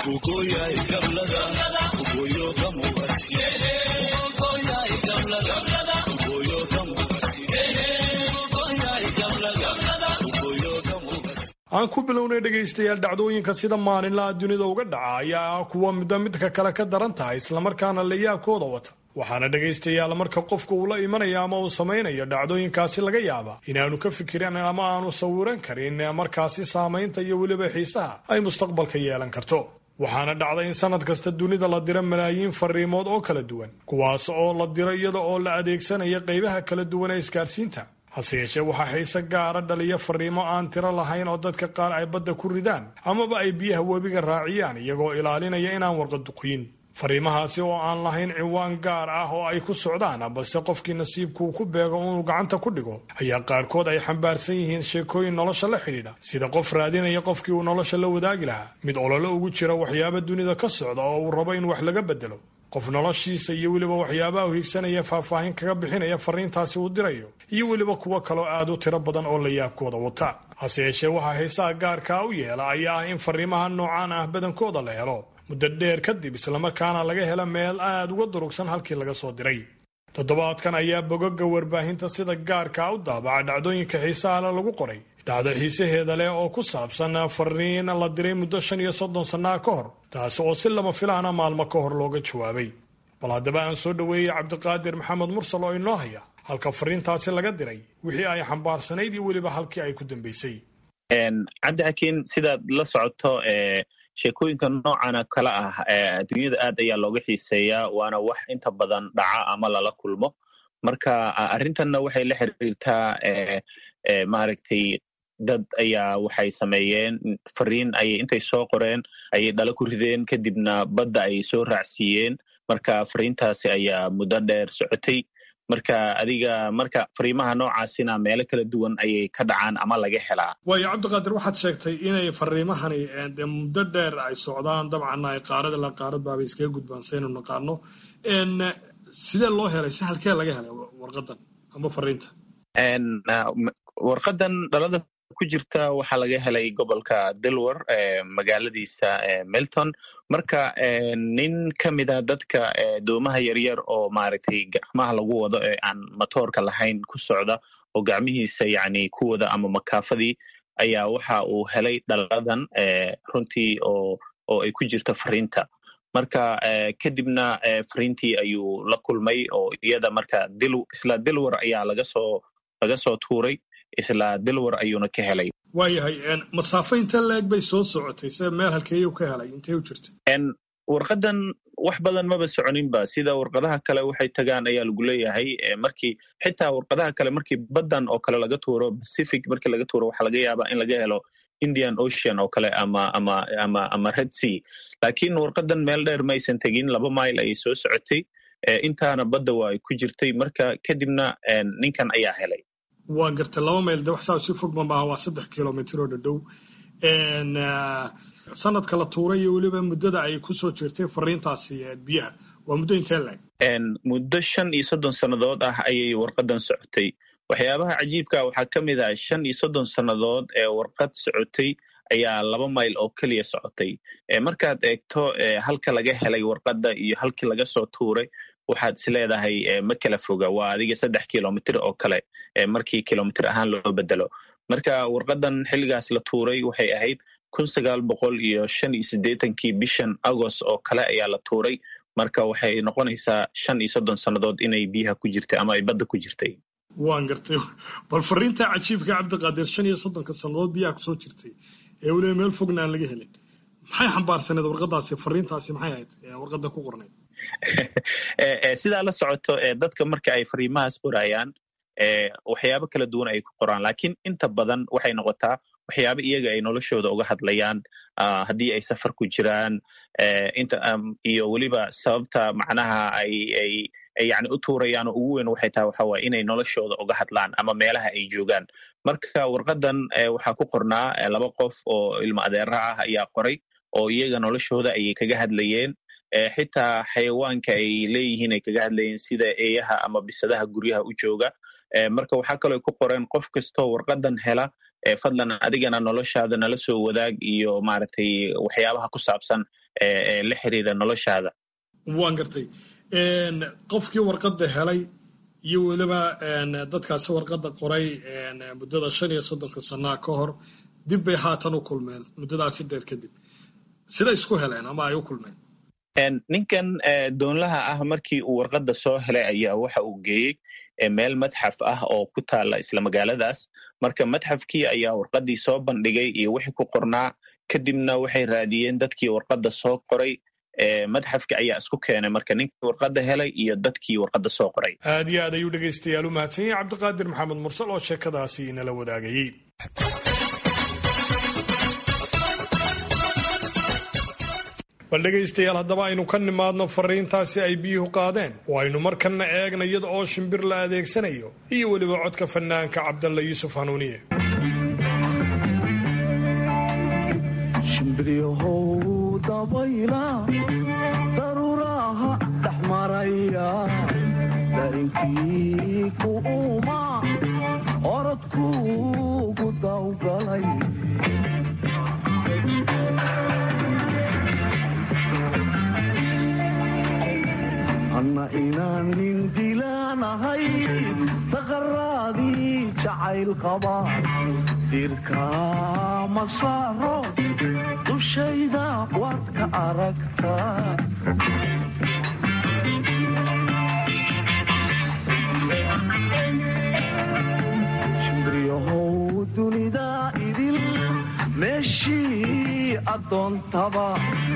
aan ku bilownay dhegaystayaal dhacdooyinka sida maalinlaha dunida uga dhaca ayaa ah kuwa midba midka kale ka daran tahay islamarkaana layaabkooda wata waxaana dhegaystayaal marka qofka uu la imanaya ama uu samaynayo dhacdooyinkaasi laga yaaba inaanu ka fikirin ama aanu sawiran karin markaasi saamaynta iyo weliba xiisaha ay mustaqbalka yeelan karto waxaana dhacda in sanad kasta dunida la diro malaayiin fariimood oo kala duwan kuwaas oo la diro iyada oo la adeegsanaya qaybaha kala duwan ee isgaarsiinta hase yeeshee waxaa xiise gaara dhaliya fariimo aan tiro lahayn oo dadka qaar ay badda ku ridaan amaba ay biyaha webiga raaciyaan iyagoo ilaalinaya inaan warqaduqyin fariimahaasi oo aan lahayn ciwaan gaar ah oo ay ku socdaan balse qofkii nasiibkuu ku beego inuu gacanta ku dhigo ayaa qaarkood ay xambaarsan yihiin sheekooyin nolosha la xidhiidha sida qof raadinaya qofkii uu nolosha la wadaagi lahaa mid olole ugu jira waxyaaba dunida ka socda oo uu rabo in wax laga bedelo qof noloshiisa iyo weliba waxyaabaha u higsanaya faahfaahin kaga bixinaya fariintaasi uu dirayo iyo weliba kuwo kaloo aad u tiro badan oo la yaabkooda wata hase yeeshee waxaa xiisaha gaarkaa u yeela ayaa ah in fariimaha noocaan ah badankooda la helo muddo dheer kadib islamarkaana laga helo meel aad uga durugsan halkii laga soo diray toddobaadkan ayaa bogoga warbaahinta sida gaarkaa u daabaca dhacdooyinka xiisahala lagu qoray dhacdo xiisaheeda leh oo ku saabsan fariin la diray muddo shan iyo soddon sannaa ka hor taasi oo si lama filaana maalmo ka hor looga jawaabay bal haddaba aan soo dhoweeyey cabdiqaadir maxamed mursal oo inoo haya halka fariintaasi laga diray wixii ay xambaarsanayd iyo weliba halkii ay ku dambaysay cabdixakiin sidaad la socoto sheekooyinka noocana kale ah adduunyada aad ayaa looga xiiseeyaa waana wax inta badan dhaca ama lala kulmo marka arrintanna waxay la xiriirtaa maaragtay dad ayaa waxay sameeyeen fariin ayay intay soo qoreen ayay dhalo ku rideen kadibna badda ayay soo raacsiiyeen marka fariintaasi ayaa muddo dheer socotay marka adiga marka fariimaha noocaasina meelo kala duwan ayay ka dhacaan ama laga helaa waayo cabdiqaadir waxaad sheegtay inay fariimahani dee muddo dheer ay socdaan dabcanna ay qaarada la qaarad baabay iskaga gudbaan saynu naqaano sidee loo helay si halkee laga helay warqadan ama fariinta warqadan dhalada ku jirta waxaa laga helay gobolka delwar magaaladiisa melton marka nin ka mida dadka doomaha yaryar oo maaragtay gacmaha lagu wado ee aan matoorka lahayn ku socda oo gacmihiisa yani ku wada ama makaafadii ayaa waxa uu helay dhaladan runtii oo oo ay ku jirto fariinta marka kadibna fariintii ayuu la kulmay oo iyada marka isla dilwar ayaa lagasoo laga soo tuuray isla dilwar ayuuna ka helay waayahay masaafo inte leeg bay soo socotay se meel halkeeyuu ka helay intay u jirta warqadan wax badan maba soconinba sida warqadaha kale waxay tagaan ayaa lagu leeyahay markii xitaa warqadaha kale markii baddan oo kale laga tuuro pacific markii laga tuuro waxaa laga yaabaa in laga helo indian ocean oo kale ama ama ama ama red sea laakiin warqadan meel dheer maysan tegin laba mile ayay soo socotay intaana badda waa ay ku jirtay marka kadibna ninkan ayaa helay waa gartay laba mayl de waxsaa si fogma maaha waa saddex kilomitr oo dhadhow sanadka la tuuray iyo weliba muddada ay ku soo jirtay fariintaasi biyaha waa muddo intee laeg muddo shan iyo soddon sannadood ah ayay warqadan socotay waxyaabaha cajiibka waxaa ka mid ah shan iyo soddon sannadood ee warqad socotay ayaa laba mayl oo keliya socotay markaad eegto halka laga helay warqadda iyo halkii laga soo tuuray waxaad is leedahay ma kala foga waa adiga saddex kilomitr oo kale markii kilomitr ahaan loo bedelo marka warqadan xilligaas la tuuray waxay ahayd kun sagaal boqol iyo shan iyo siddeetankii bishan agost oo kale ayaa la tuuray marka waxay noqonaysaa shan iyo soddon sannadood inay biyaha ku jirtay ama ay badda ku jirtay waan gartay bal fariinta cajiibka cabdiqaadir shan iyo soddonka sannadood biyaha kusoo jirtay ee weliba meel fogna aan laga helin maxay xambaarsaneed warqadaasi fariintaasi maxay ahayd warqadda ku qornayd sidaa la socoto dadka marka ay fariimahaas qorayaan waxyaabo kala duwan ay ku qoraan laakiin inta badan waxay noqotaa waxyaabo iyaga ay noloshooda uga hadlayaan haddii ay safar ku jiraan iyo weliba sababta macnaha ay ay yani u tuurayaan oo ugu weyn waxay tahay waxa waye inay noloshooda uga hadlaan ama meelaha ay joogaan marka warqadan waxaa ku qornaa laba qof oo ilmo adeera ah ayaa qoray oo iyaga noloshooda ayay kaga hadlayeen xitaa xayawaanka ay leeyihiin ay kaga hadlayeen sida eeyaha ama bisadaha guryaha u jooga marka waxaa kaloo ku qoreen qof kastoo warqadan hela fadlan adigana noloshaada nala soo wadaag iyo maaragtay waxyaabaha ku saabsan la xiriira noloshaada waan gartay qofkii warqadda helay iyo weliba dadkaasi warqadda qoray muddada shan iyo soddonka sanaa ka hor dib bay haatan u kulmeen muddadaasi dheer kadib sida isku heleen ama ay u kulmeen ninkan doonlaha ah markii uu warqadda soo helay ayaa waxa uu geeyey meel madxaf ah oo ku taala isla magaaladaas marka madxafkii ayaa warqaddii soo bandhigay iyo wixii ku qornaa kadibna waxay raadiyeen dadkii warqadda soo qoray madxafka ayaa isku keenay marka ninkii warqadda helay iyo dadkii warqadda soo qoray aad iyo aad ayuu dhegaystayaal u mahadsan yahay cabdiqaadir maxamed mursal oo sheekadaasi inala wadaagayey bal dhegaystayaal haddaba aynu ka nimaadno fariintaasi ay biyuhu qaadeen oo aynu markanna eegna iyada oo shimbir la adeegsanayo iyo weliba codka fanaanka cabdalla yuusuf hanuuniye shimbiryahow dabayla daruuraha dhex maraya darinkii ku uma orodkuugu dawgalay anna inaan nin dilaanahay taqaraadii jacayl qaba dirka ma saaro dushayda waad ka aragtaa shimbriyahow dunida idil meeshii addoontaba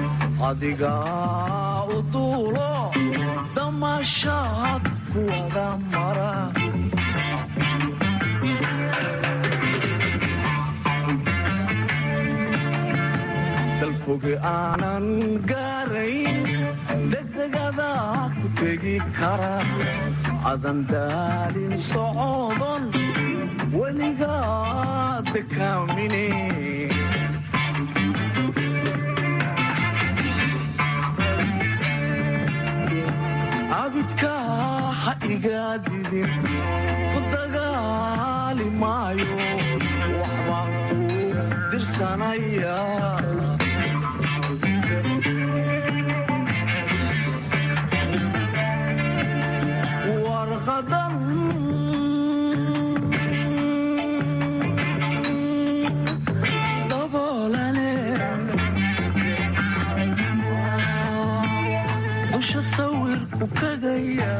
adigaa u duulo damaashaad kuwada mara dalfoge aanan gaarayn degdegada ku tegi kara adan daalin socodon weligaad dekaamine abidka ha iga didin ku dagaali maayo waxbaan tirsanaya warqadan daboolane dusha sawirku kagaya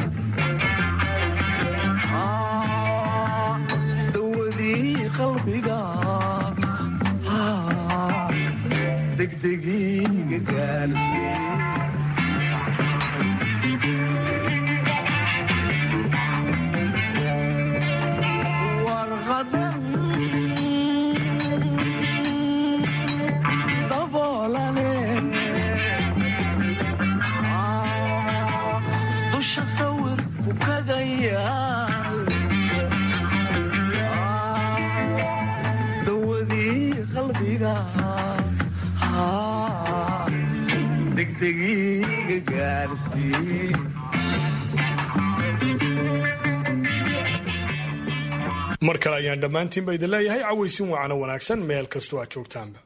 dawadii qalbiga degdegiiga gaarsiiye warqadan daboolane dusha sawirku kagaya dawadii qalbiga degdegiiga gaarsiiye mar kale ayaan dhammaantiinba idin leeyahay cawaysin wacano wanaagsan meel kastoo aad joogtaanba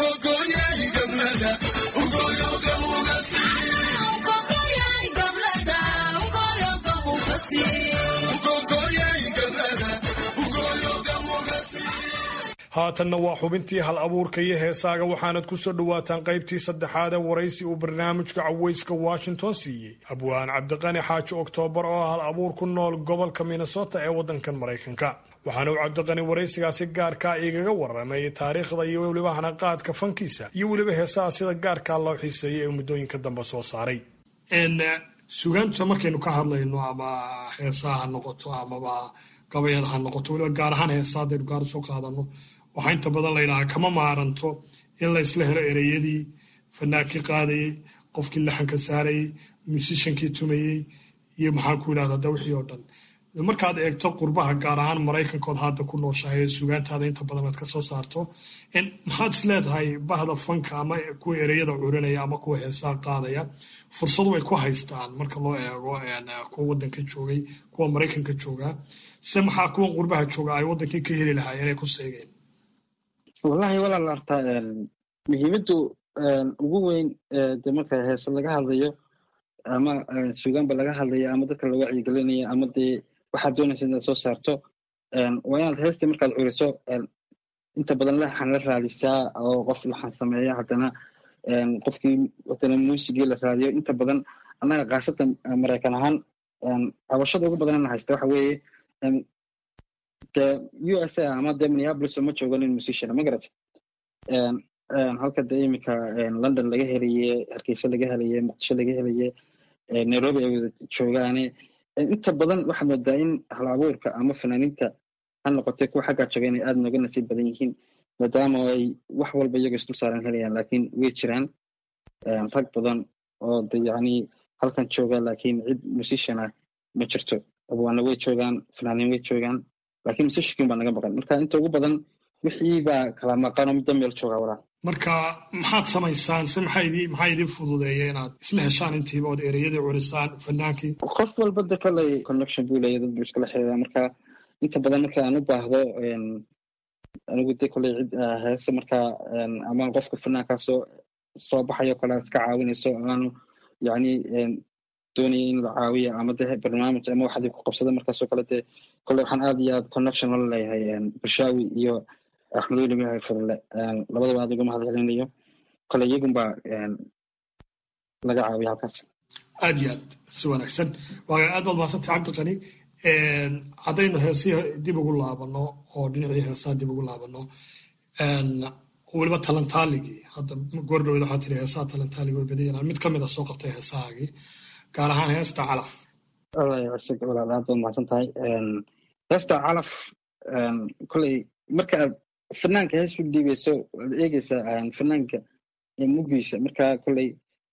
haatanna waa xubintii hal abuurka iyo heesaaga waxaanad ku soo dhowaataan qaybtii saddexaad ee waraysi uu barnaamijka cawayska washington siiyey abwaan cabdiqani xaaji oktoobar oo hal abuur ku nool gobolka minnesota ee waddankan maraykanka waxaana uu cabdiqani waraysigaasi gaarkaa igaga waramay taariikhda iyo weliba hanaqaadka fankiisa iyo weliba heesaha sida gaarkaa loo xiiseeyay ee muddooyinka dambe soo saaray sugaanta markaynu ka hadlayno ama heesaha ha noqoto amaba gabayada ha noqoto weliba gaar ahaan heesa haddaynu gaar usoo qaadano waxaa inta badan la yidhahaa kama maaranto in la isla helo ereyadii fanaankii qaadayey qofkii laxanka saarayey musishankii tumayey iyo maxaan ku yidhahda da wixii oo dhan markaad eegto qurbaha gaar ahaan maraykankood hadda ku nooshahay ee sugaantaada inta badan aad ka soo saarto maxaad is leedahay bahda fanka ama kuwa ereyada curinaya ama kuwa heesaa qaadaya fursadu ay ku haystaan marka loo eego kuwa wadanka joogay kuwa maraykanka joogaa se maxaa kuwan qurbaha jooga ay wadankii ka heli lahaayeen inay ku seegeen wallahi walaal horta muhiimaddu ugu weyn de marka heese laga hadlayo ama sugaanba laga hadlayo ama dadka la wacyigelinayo ama dee waxaad doonaysa inaad soo saarto waa inaad heesta markaad curiso inta badan laxan la raadisaa oo qof laxan sameeya haddana qofkii haddana muusigii la raadiyo inta badan annaga khaasatan maraykan ahaan cabashada ugu badanana haysta waxa weeye de u s a ama de minneapolis uma joogo nin musician ma garat halka de iminka london laga helaye hargeysa laga helaye muqdisho laga helaye nairobi ay wada joogaane inta badan waxaad moodaa in hal abuurka ama fanaaniinta ha noqotay kuwa xaggaa jooga inay aada nooga nasiib badan yihiin maadaama ay wax walba iyagoo isdul saaran helayaan laakiin way jiraan rag badan oo de yacni halkan jooga laakiin cid musician ah ma jirto abwaana way joogaan fanaaniin way joogaan laakiin musiciankin baa naga maqan marka inta ugu badan wixii baa kala maqan oo midda meel joogaa walaa marka maxaad samaysaan se maxaa idin fududeeya inaad isla heshaan intiiba ood ereyadii curisaan fanaankii qof walba de koley connection buu leeya dad buu iskala xiriiraa marka inta badan marka aan u baahdo anigu de koley cid heese marka ama qofka fanaankaa soo soo baxayo kale aad iska caawinayso aanu yacni doonaya in la caawiyo ama de barnaamij ama waxaad ku qabsada markaasoo kale de koley waxaan aad iyo aad connection la leeyahay bulshaawi iyo axmed weli magahay furle labadaba aad uga mahad celinayo kole iyagunbaa laga caawiya halkaas aad iyo aad si wanaagsan waa aad baad mahadsantay cabdiqani haddaynu heesihii dib ugu laabano oo dhinacii heesaha dib ugu laabano weliba talantaaligii hadda goordhaweed waxaa tiri heesaha talantaalig way badan yanaan mid ka mid a soo qabtay heesahaagii gaar ahaan heesta calaf walaal aad baad mahadsan tahay heesta calaf koley marka aad fanaanka hees u dhiibayso waad eegeysaa fanaanka mugiisa marka koley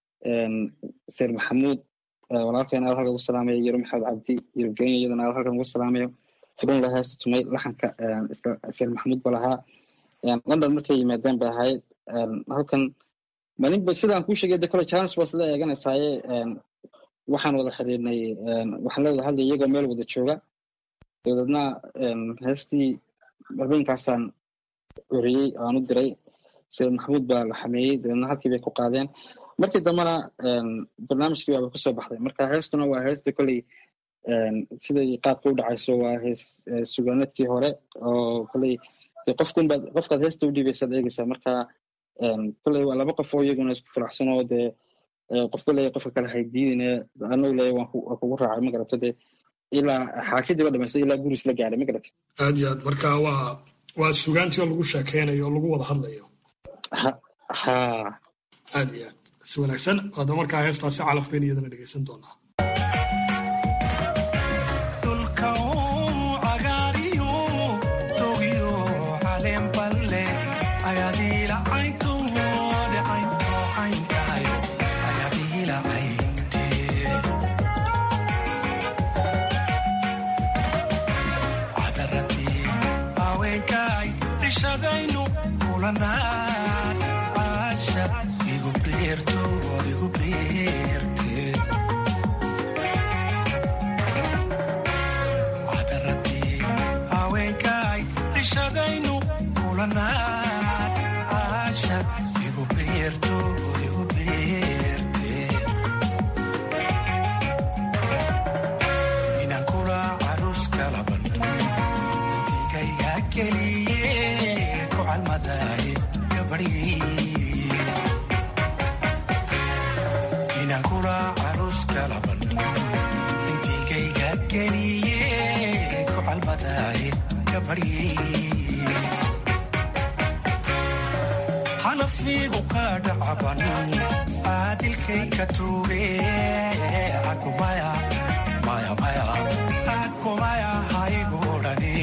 seer maxamuud walaalkeen aad halkan ugu salaamayo yaro maxamed cabdi yaro genya iyadana aad halkan ugu salaamayo furunla heesta tumay laxanka seer maxamuud ba lahaa london markay yimaadeen bay ahayd halkan malinba sidaan kuu sheegay de kole challenge baas la eeganaysaaye waxaan wada xiriirnay waxaan la wada hadlay iyagoo meel wada jooga dabadeedna heestii habeenkaasaan oriyey aan u diray sayid maxamuud baa la xameeyey dabeedna halkii bay ku qaadeen markii dambena barnaamijkii baaba kusoo baxday marka heestuna waa heesta kolley siday qaabka u dhacayso waa hees sugaanadkii hore oo kolley qofkunbaad qofkaad heesta u dhiibaysaad eegeysaa marka kolley waa laba qof oo iyaguna isku faraxsan oo dee qofka leeya qofka kale haydiidine anagu leeya waan kugu raacay ma garato dee ilaa xaajadiiba dhamaysta ilaa guris la gaadhay ma garata aad iyo aad marka waa waa sugaantii oo lagu sheekeynayo oo lagu wada hadlayo ha aad iyo aad si wanaagsan hadda markaa heestaasi calaf bayn iyadana dhegeysan doonaa xanafiigu ka dhacaban aadilkay ka tuuge akumaya maya maya akumaya haygudhani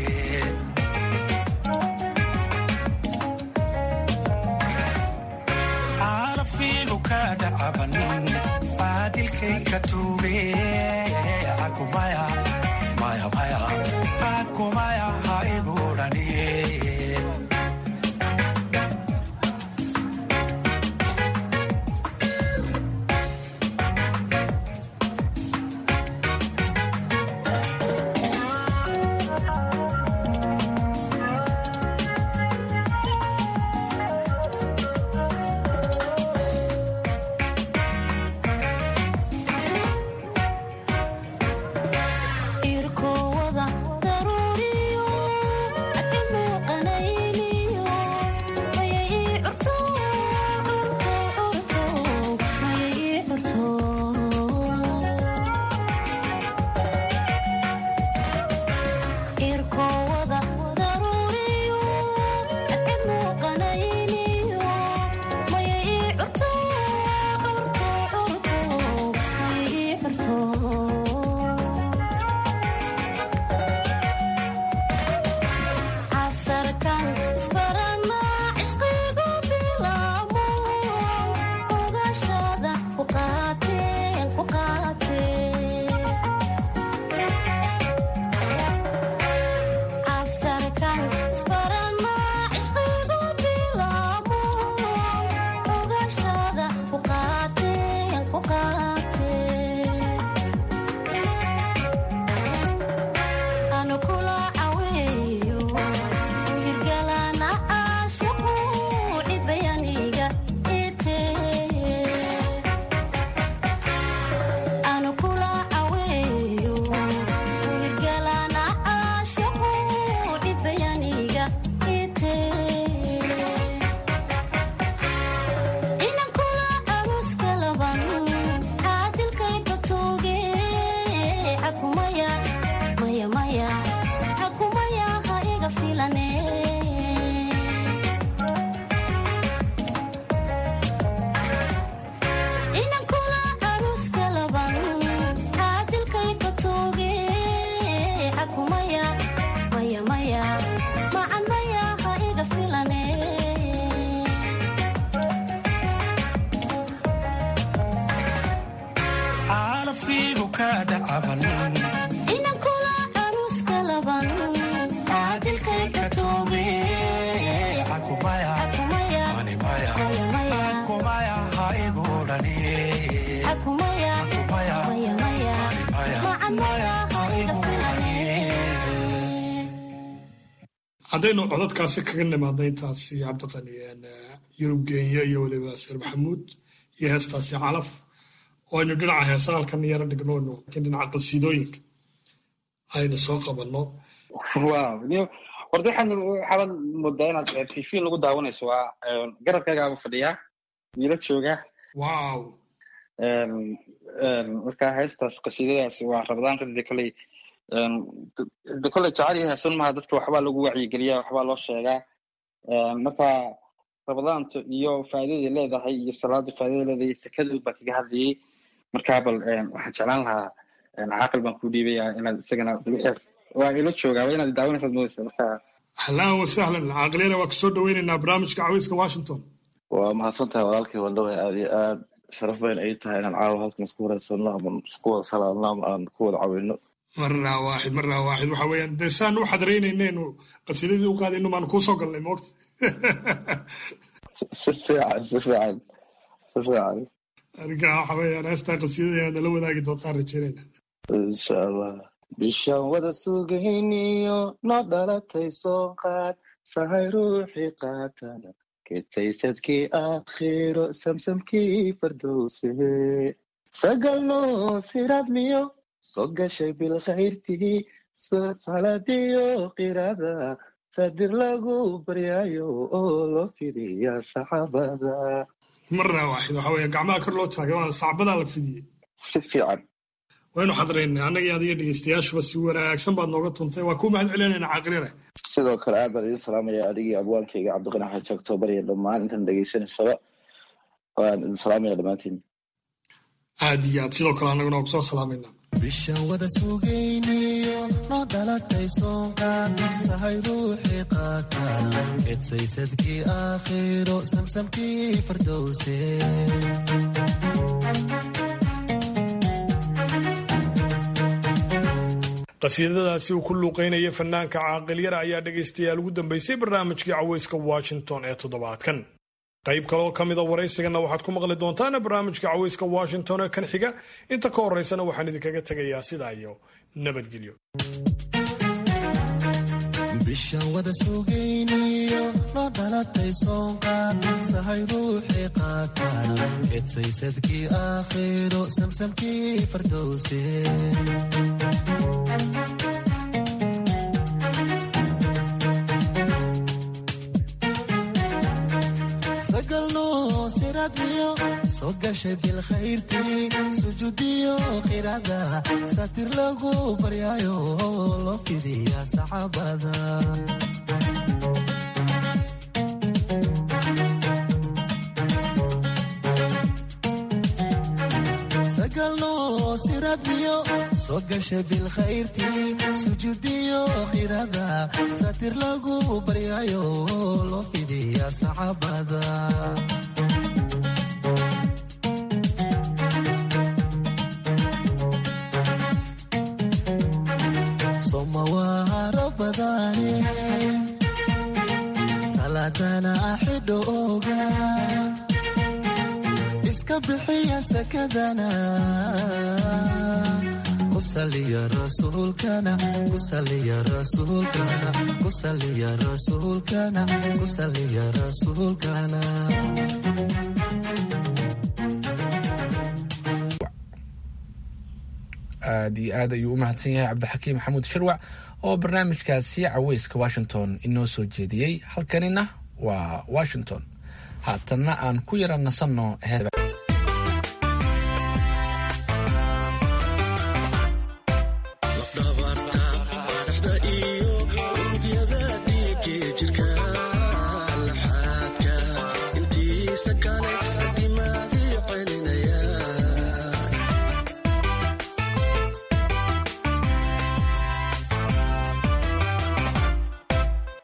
xanafiigu ka dhacaban aadilkay ka tuuge akumaya maya maya akumaya haygudhani haddaynu codadkaasi kaga nimaadna intaasi cabdiqani yurub geenya iyo weliba seer maxamuud iyo heestaasi calaf oo aynu dhinaca heesaalkan yara dhigno laakiin dhinaca qasiidooyinka aynu soo qabanno horta waxaan waxaabad moodaa inaad tv lagu daawanayso waa garabkaygaaba fadhiyaa wiila jooga wow marka heestaas qasiidadaas waa rabadaanka de koley de koley jacayl iyo heesun maha dadka waxbaa lagu wacyigeliya waxbaa loo sheegaa marka rabadaanta iyo faa'iidada leedahay iyo salaada faa'iidada leedahay sekadood baa kaga hadlayay marka bal waxaan jeclaan lahaa caaqil baan ku dhiibaya inaad isagana waa ilo joogaa waa inaad daawanaysaad moodaysa marka ahlan wasahlan caaqiliyana waa kasoo dhaweynaynaa barnaamijka cawiska washington waa mahadsan tahay walaalkii wandhawe aad iyo aad sharaf bayn ay tahay inaan caawa halkan isku wareysano ama isku wada salaadno ama aan ku wada cawino marraa waaxid marraa waaxid waxa weeyaan dee saan u xadreynayneenu qasiidadii u qaadayno maan kuusoo galnay moogta si fiican si fiican si fiican arrinka waxa weeyaan heestaa qasiidada inaad nala wadaagi doontaan rajeynayna insha allah bishaan wada sugayniyo noo dhalatay soo qaad sahay ruuxii qaatana ketaysadkii aakhiro samsamkii fardowse sagalno siradmiyo soo gashay bilkhayrtii saladiyo qirada sadir lagu baryaayo oo loo fidiya saxaabada marraa waaxid waxa weeye gacmaha kor loo taagay waa sacbadaa la fidiyey si fiican waynu xadraynay annaga iyo adiga dhegeystayaashuba si wanaagsan baad nooga tuntay waa kuu mahad celinayna caaqilina sidoo kale aad baan idin salaamaya adigii abwaankayga cabdiqani xaji octoobar iyo dhammaan intan dhegeysanaysaba waan idin salaamaya dhammaantiin aad iyo aad sidoo kale annaguna waa kusoo salaamayna bishan wada sugayniyo noo dhalatay soonqaad sahay ruuxii qaatana kedsaysadkii aakhiro samsamkii fardowse qasiidadaasi uu ku luuqeynaya fanaanka caaqilyara ayaa dhegaystayaal ugu dambeysay barnaamijkii caweyska washington ee toddobaadkan qayb kaleoo ka mida waraysigana waxaad ku maqli doontaan barnaamijka caweyska washington ee kan xiga inta ka horeysana waxaan idinkaga tegayaa sidaa iyo nabadgelyo bishan wada sugayniyo noo dhalatay soonqaad sahay ruuxii qaatana kedsaysadkii aakhiro samsamkii fardowse sagalno siradmiyo soo gashay bilkhayrtii sujuudiyo khirada satir lagu baryaayo loo fidiya saxaabada sagalno siradmiyo soo gashay bilkhayrtii sujuudiyo khirada satir lagu baryaayo loo fidiya saxaabada somawaaro badane saladana axidho oga iska bixiya sakadana kusaliya rasuulkana kusaliya rasuulkana kusaliya rasuulkana kusaliya rasuulkana aad iyo aad ayuu u mahadsan yahay cabdixakiim maxamuud shirwac oo barnaamijkaasi caweyska washington inoo soo jeediyey halkanina waa washington haatanna aan ku yara nasanno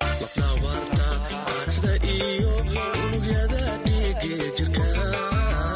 iyo unugyada dhiiga jirka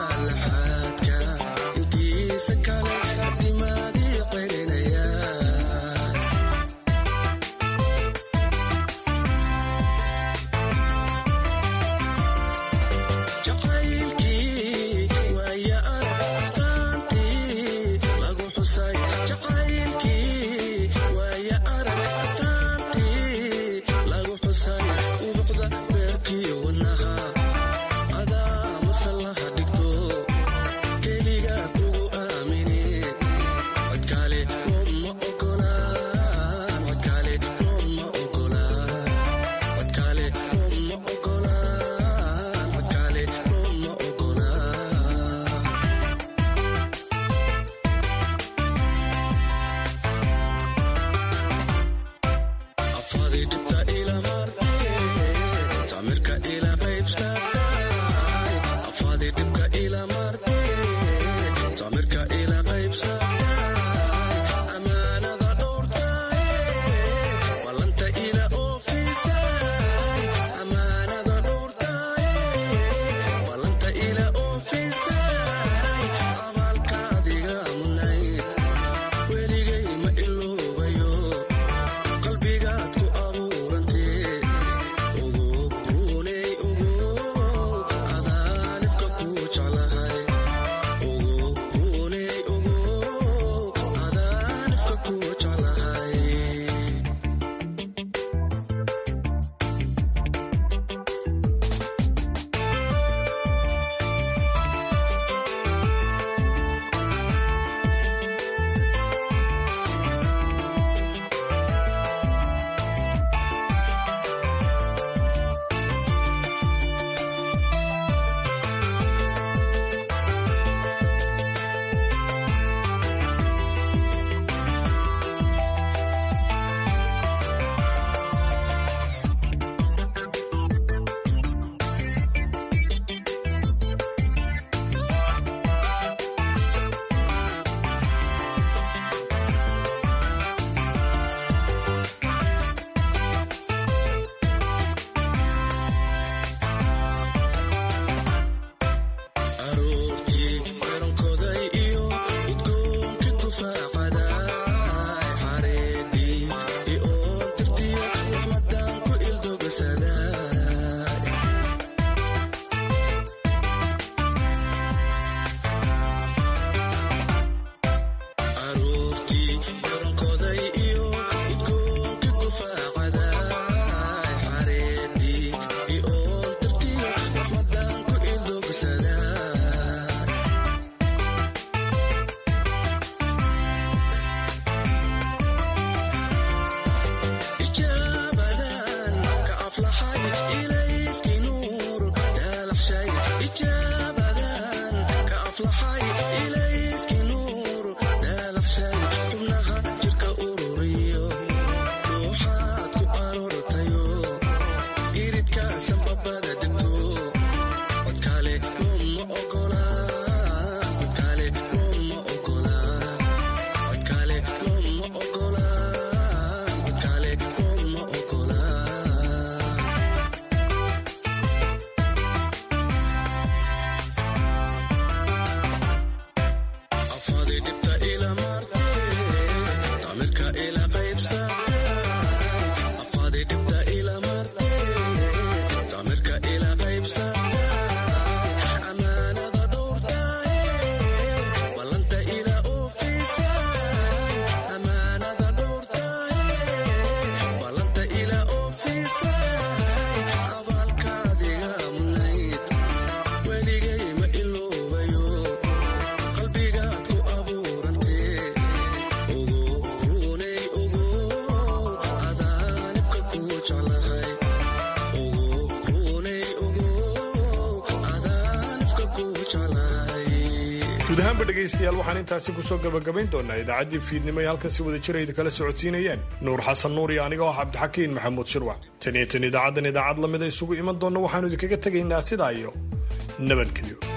guud ahaanba dhegaystayaal waxaan intaasi kusoo gabagabayn doonaa idaacaddii fiidnimo ee halkan si wada jira idin kala socodsiinayeen nuur xasan nuur iyo aniga oo cabdixakiin maxamuud shirwac tan iyo tan idaacaddan idaacad lamida isugu iman doonna waxaanu idinkaga tegaynaa sidaa iyo nabadgelyo